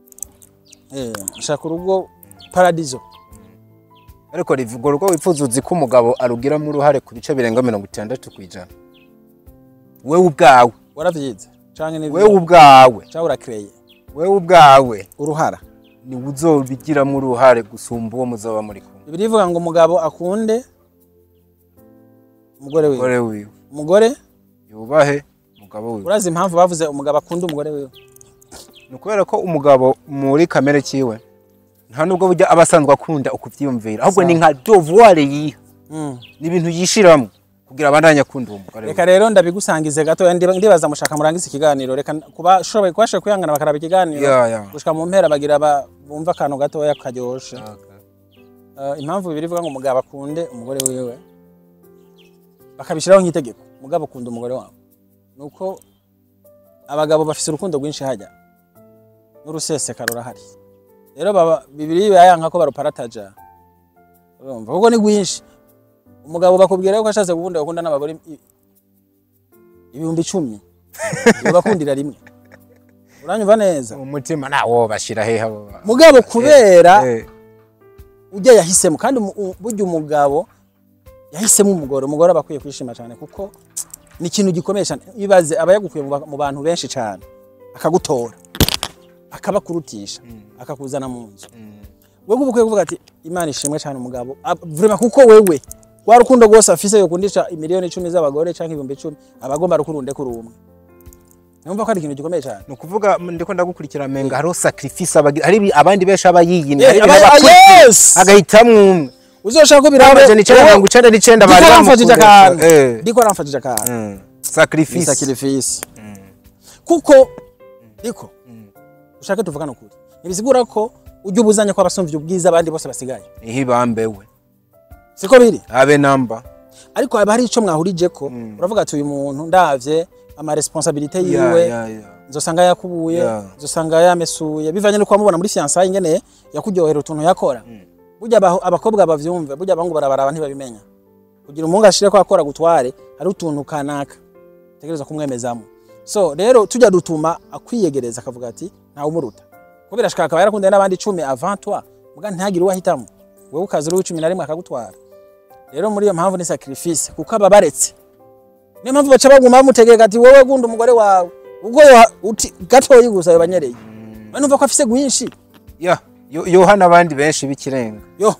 S1: Eh, nshaka urugo paradizo
S2: ariko rivuga urwo wifuza uzi ko umugabo arugiramo uruhare ku bice birenga mirongo itandatu ku ijana wewe ubwawe
S1: waravyize canke ni
S2: wewe ubwawe
S1: canke urakreye
S2: wewe ubwawe
S1: uruhara
S2: ni uzobigiramo uruhare gusumba uwo muzoba muri kumwe
S1: ibiri bivuga ngo umugabo akunde umugore wiwe
S2: umugore wiwe
S1: umugore
S2: yubahe umugabo wiwe
S1: urazi impamvu bavuze umugabo akunda umugore wiwe
S2: ni ukubera ko umugabo muri kamere kiwe nta nubwo burya aba asanzwe akunda ukuvyiyumvira ahubwo ni nka devoir yiha
S1: Mm.
S2: ni ibintu yishiramo kugira abandanye akunda uwo mugore
S1: reka rero ndabigusangize gato ndiba- ndibaza mushaka murangize ikiganiro reka kuba shoboye kubasha kwihangana bakaraba ikiganiro
S2: Ya, ya.
S1: gushika mu mpera bagira ba- bumva akantu gatoya karyoshe
S2: Okay.
S1: Eh, impamvu bibiri ivuga ngo umugabo akunde umugore wiwe bakabishyiraho nk'itegeko umugabo akunda umugore wawe nuko abagabo bafise urukundo rwinshi hajya n'uruseseka rurahari rero baba bibiri bayanka ko baruparataja urumva kuko ni rwinshi umugabo bakubwira yuko ashatse gukunda gukunda n'abagore i- ibihumbi icumi bakundira rimwe uranyumva neza
S2: umutima nawo bashira hehe abo ba-
S1: mugabo kubera
S2: Eh,
S1: ujya yahisemo kandi umu- u- burya umugabo yahisemo umugore umugore aba akwiye kwishima cyane kuko ni ikintu gikomeye cyane ibaze aba yagukuye mu ba- mu bantu benshi cyane akagutora akabakurutisha akakuzana mu nzu wewe uba ukwiye kuvuga ati imana ishimwe cyane umugabo Ab- vraiment kuko wewe wa rukundo rwose afise yokundisha imiliyoni icumi z'abagore cyangwa ibihumbi icumi aba agomba rukurunde kuri umwe numva ko ari ikintu gikomeye cyane
S2: ni ukuvuga ndiko ndagukurikira menga hariho sacrifice abagira hari ibi- abandi benshi aba yiyimye
S1: Yeah,
S2: hari
S1: aba-
S2: ibintu aba-
S1: yes!
S2: agahitamwo umwe
S1: uzoshaka ko birabe
S2: amajana icenda mirongo icenda n'icenda bari
S1: ndiko aramfashije
S2: bamukunda.
S1: akantu
S2: Eh,
S1: ndiko aramfashije akantu
S2: mm.
S1: ni
S2: sacrifice
S1: sacrifice kuko ndiko ushake tuvugane ukuri ntibisigura ko ujya ubuzanya ko abasumvye ubwiza abandi bose basigaye
S2: niho ibambewe
S1: siko biri
S2: abe namba
S1: ariko haba hari ico mwahurijeko uravuga ati uyu muntu ndavye ama responsabilité yiwe
S2: Ya, ya, ya.
S1: nzosanga yakubuye
S2: Yeah.
S1: nzosanga yamesuye bivanye nuko wamubona muri fiançailles ingene yakuryohera utuntu yakora burya aba- abakobwa bavyumve burya abahungu barabaraba ntibabimenya kugira umuhungu ashire ko akora gutware hari utuntu kanaka tegereza kumwemezamo so rero tujya dutuma akwiyegereza akavuga ati ntawe umuruta kubera ashaka akaba yarakundaye n'abandi icumi avant toi muga ntihagire uwo ahitamo wewe ukaza uri cumi na rimwe akagutwara rero muri iyo mpamvu ni sacrifice kuko aba baretse niyo mpamvu baca baguma bamutegeka ati wowe gunda umugore wawe ubwo yoha- uti gatoyi gusa yobanyereye we numva ko afise gwinshi
S2: ya yo- yoha n'abandi benshi b'ikirenga
S1: yo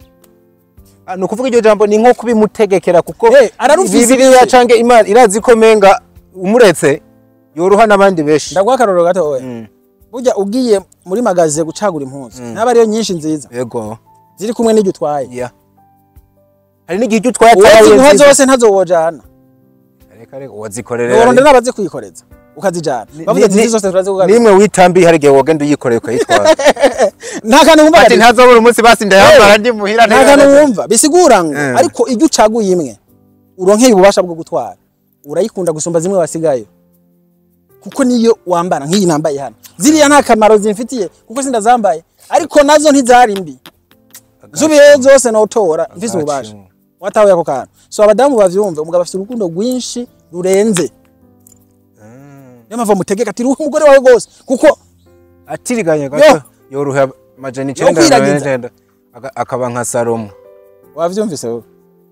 S2: Ah, ni ukuvuga iryo jambo ni nko kubimutegekera kuko
S1: Eh, ararufise
S2: bibiliya
S1: iki?
S2: canke imana irazi ko menga umuretse yoruha n'abandi benshi
S1: ndaguha akarorero gatoya
S2: Mm.
S1: burya ugiye muri magaze gucagura impuzu naba ariyo nyinshi nziza
S2: yego
S1: ziri kumwe n'iryo utwaye
S2: ya hari n'igihe icyo utwaye
S1: uwaziguha
S2: nziza.
S1: zose ntazowojana
S2: reka reka wazikorera
S1: woronde n'abazi kuyikoreza ukazijana
S2: Ni-
S1: bavuze ati
S2: ni-
S1: izi zose turazigugarura
S2: nimwe witambiye hari igihe wogenda uyikoreye ukayitwara
S1: nta kantu wumva
S2: ati
S1: Gadi.
S2: ntazobura umunsi basi ndayambara ndi muhira
S1: nta kantu wumva bisigura ngo
S2: Eh.
S1: ariko iyo ucaguye imwe uronkeye ububasha bwo gutwara urayikunda gusumba zimwe wasigayo kuko niyo wambara nk'iyi nambaye hano ziriya nta kamaro zimfitiye kuko sindazambaye ariko nazo ntizari mbi zubiye zose notora mfise ububasha watahuye ako kantu so abadamu bavyumve umugabo afite urukundo rwinshi rurenze niyo mpamvu mutegeka ati ruha umugore wawe rwose kuko
S2: atiriganye
S1: Yo.
S2: gato yoruha majana icenda na
S1: kwiragiza.
S2: mirongo icenda Aka- akaba nka salomo
S1: wavyumvise wowe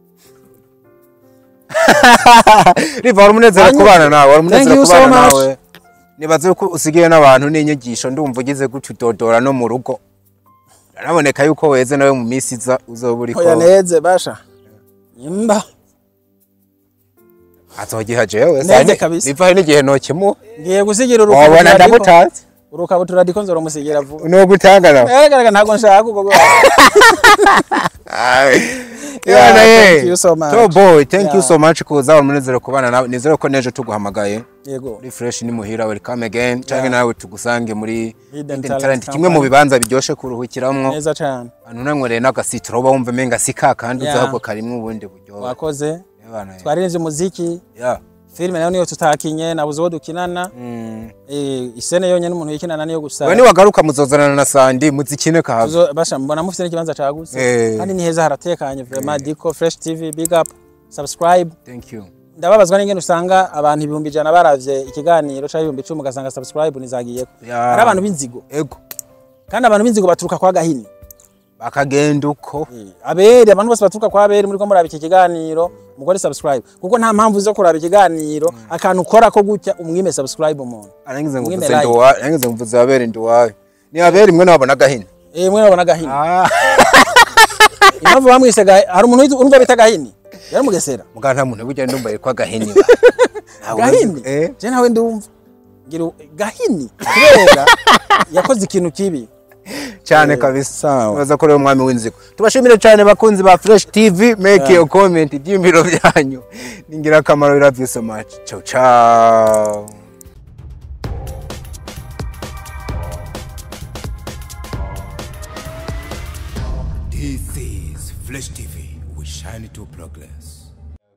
S2: riva wari umunezero
S1: Wanyuzwe.
S2: kubana nawe wari
S1: Thank
S2: umunezero
S1: you so
S2: kubana
S1: much.
S2: nawe nibaze ko usigaye n'abantu n'inyigisho ndumva ugize gutyo udodora no mu rugo biraboneka yuko weze nawe mu minsi iza uzoba uriko
S1: hoya neze basha imba
S2: azogiha jewe
S1: Neze
S2: sani-
S1: kabisa.
S2: riva hari n'igihe nokimu
S1: ngiye gusigira
S2: wabona
S1: urukabutura ariko
S2: ndamutatse
S1: urukabutura ndiko nzoromusigira vuba
S2: nogutanga nawe
S1: Yagaragara ntabwo nshaka ubwo bwo.
S2: Yana
S1: thank
S2: ye.
S1: you so much.
S2: To boy, thank you
S1: Yeah.
S2: so much kuza wari umunezero kubana nawe. Nizere ko nejo tuguhamagaye.
S1: Yego.
S2: Uri fresh ni muhira welcome again. Canke
S1: Yeah.
S2: nawe tugusange muri
S1: Hidden
S2: Hidden
S1: Talent
S2: Talent kimwe mu
S1: Company.
S2: bibanza biryoshe kuruhukiramwo.
S1: Neza cyane.
S2: Anu nanywere n'agasitro uba wumva menga sika kandi
S1: Yeah.
S2: uzahubwo karimwe ubundi buryo.
S1: Wakoze.
S2: Yabana.
S1: Twaririmbye umuziki.
S2: Yeah.
S1: Filime nayo niyo tutakinye nabuze uwo dukinana.
S2: Mm.
S1: Eh isene yonyene umuntu yikinana niyo gusa.
S2: We niwagaruka muzozanana na Sandi muzikine kahava.
S1: Tuzo- basha mbona mufite n'ikibanza cagutse.
S2: Eh.
S1: Kandi ni heza haratekanye vraiment Diko Fresh TV big up. Subscribe.
S2: Thank you.
S1: Ndababazwa n'ingene usanga abantu ibihumbi ijana baravye ikiganiro cyangwa ibihumbi icumi ugasanga subscribe nizagiyeko.
S2: Yeah.
S1: Ari abantu b'inzigo.
S2: Ego.
S1: Kandi abantu b'inzigo baturuka kwa gahini.
S2: Bakagenda uko.
S1: abere abantu bose baturuka kwa abere muri ko muraba iki kiganiro mugore subscribe kuko nta mpamvu zo kuraba ikiganiro akantu ukora ko gutya umwime subscribe umuntu
S2: Arangize ngo
S1: Mwime
S2: mvuze
S1: like.
S2: nduwa, arangize ngo mvuze abere nduwawe. Ni abere imwe nabona gahini.
S1: eh mwe babona gahini
S2: Ah.
S1: impamvu bamwise gahi hari umuntu witu- urumva bita gahini yari mugesera
S2: Muga nta muntu burya ndumva yitwa gahini.
S1: gahini
S2: Eh.
S1: je nawe ndumva ngira u- gahini kubera yakoze ikintu kibi
S2: cyane kabisa
S1: sawa.
S2: baza ko rero umwami w'inzigo tubashimire cyane bakunzi ba fresh tv make your comment ibyiyumviro byanyu ni ingirakamaro we love you so much ciao ciao
S3: This is Flesh TV. We shine to progress.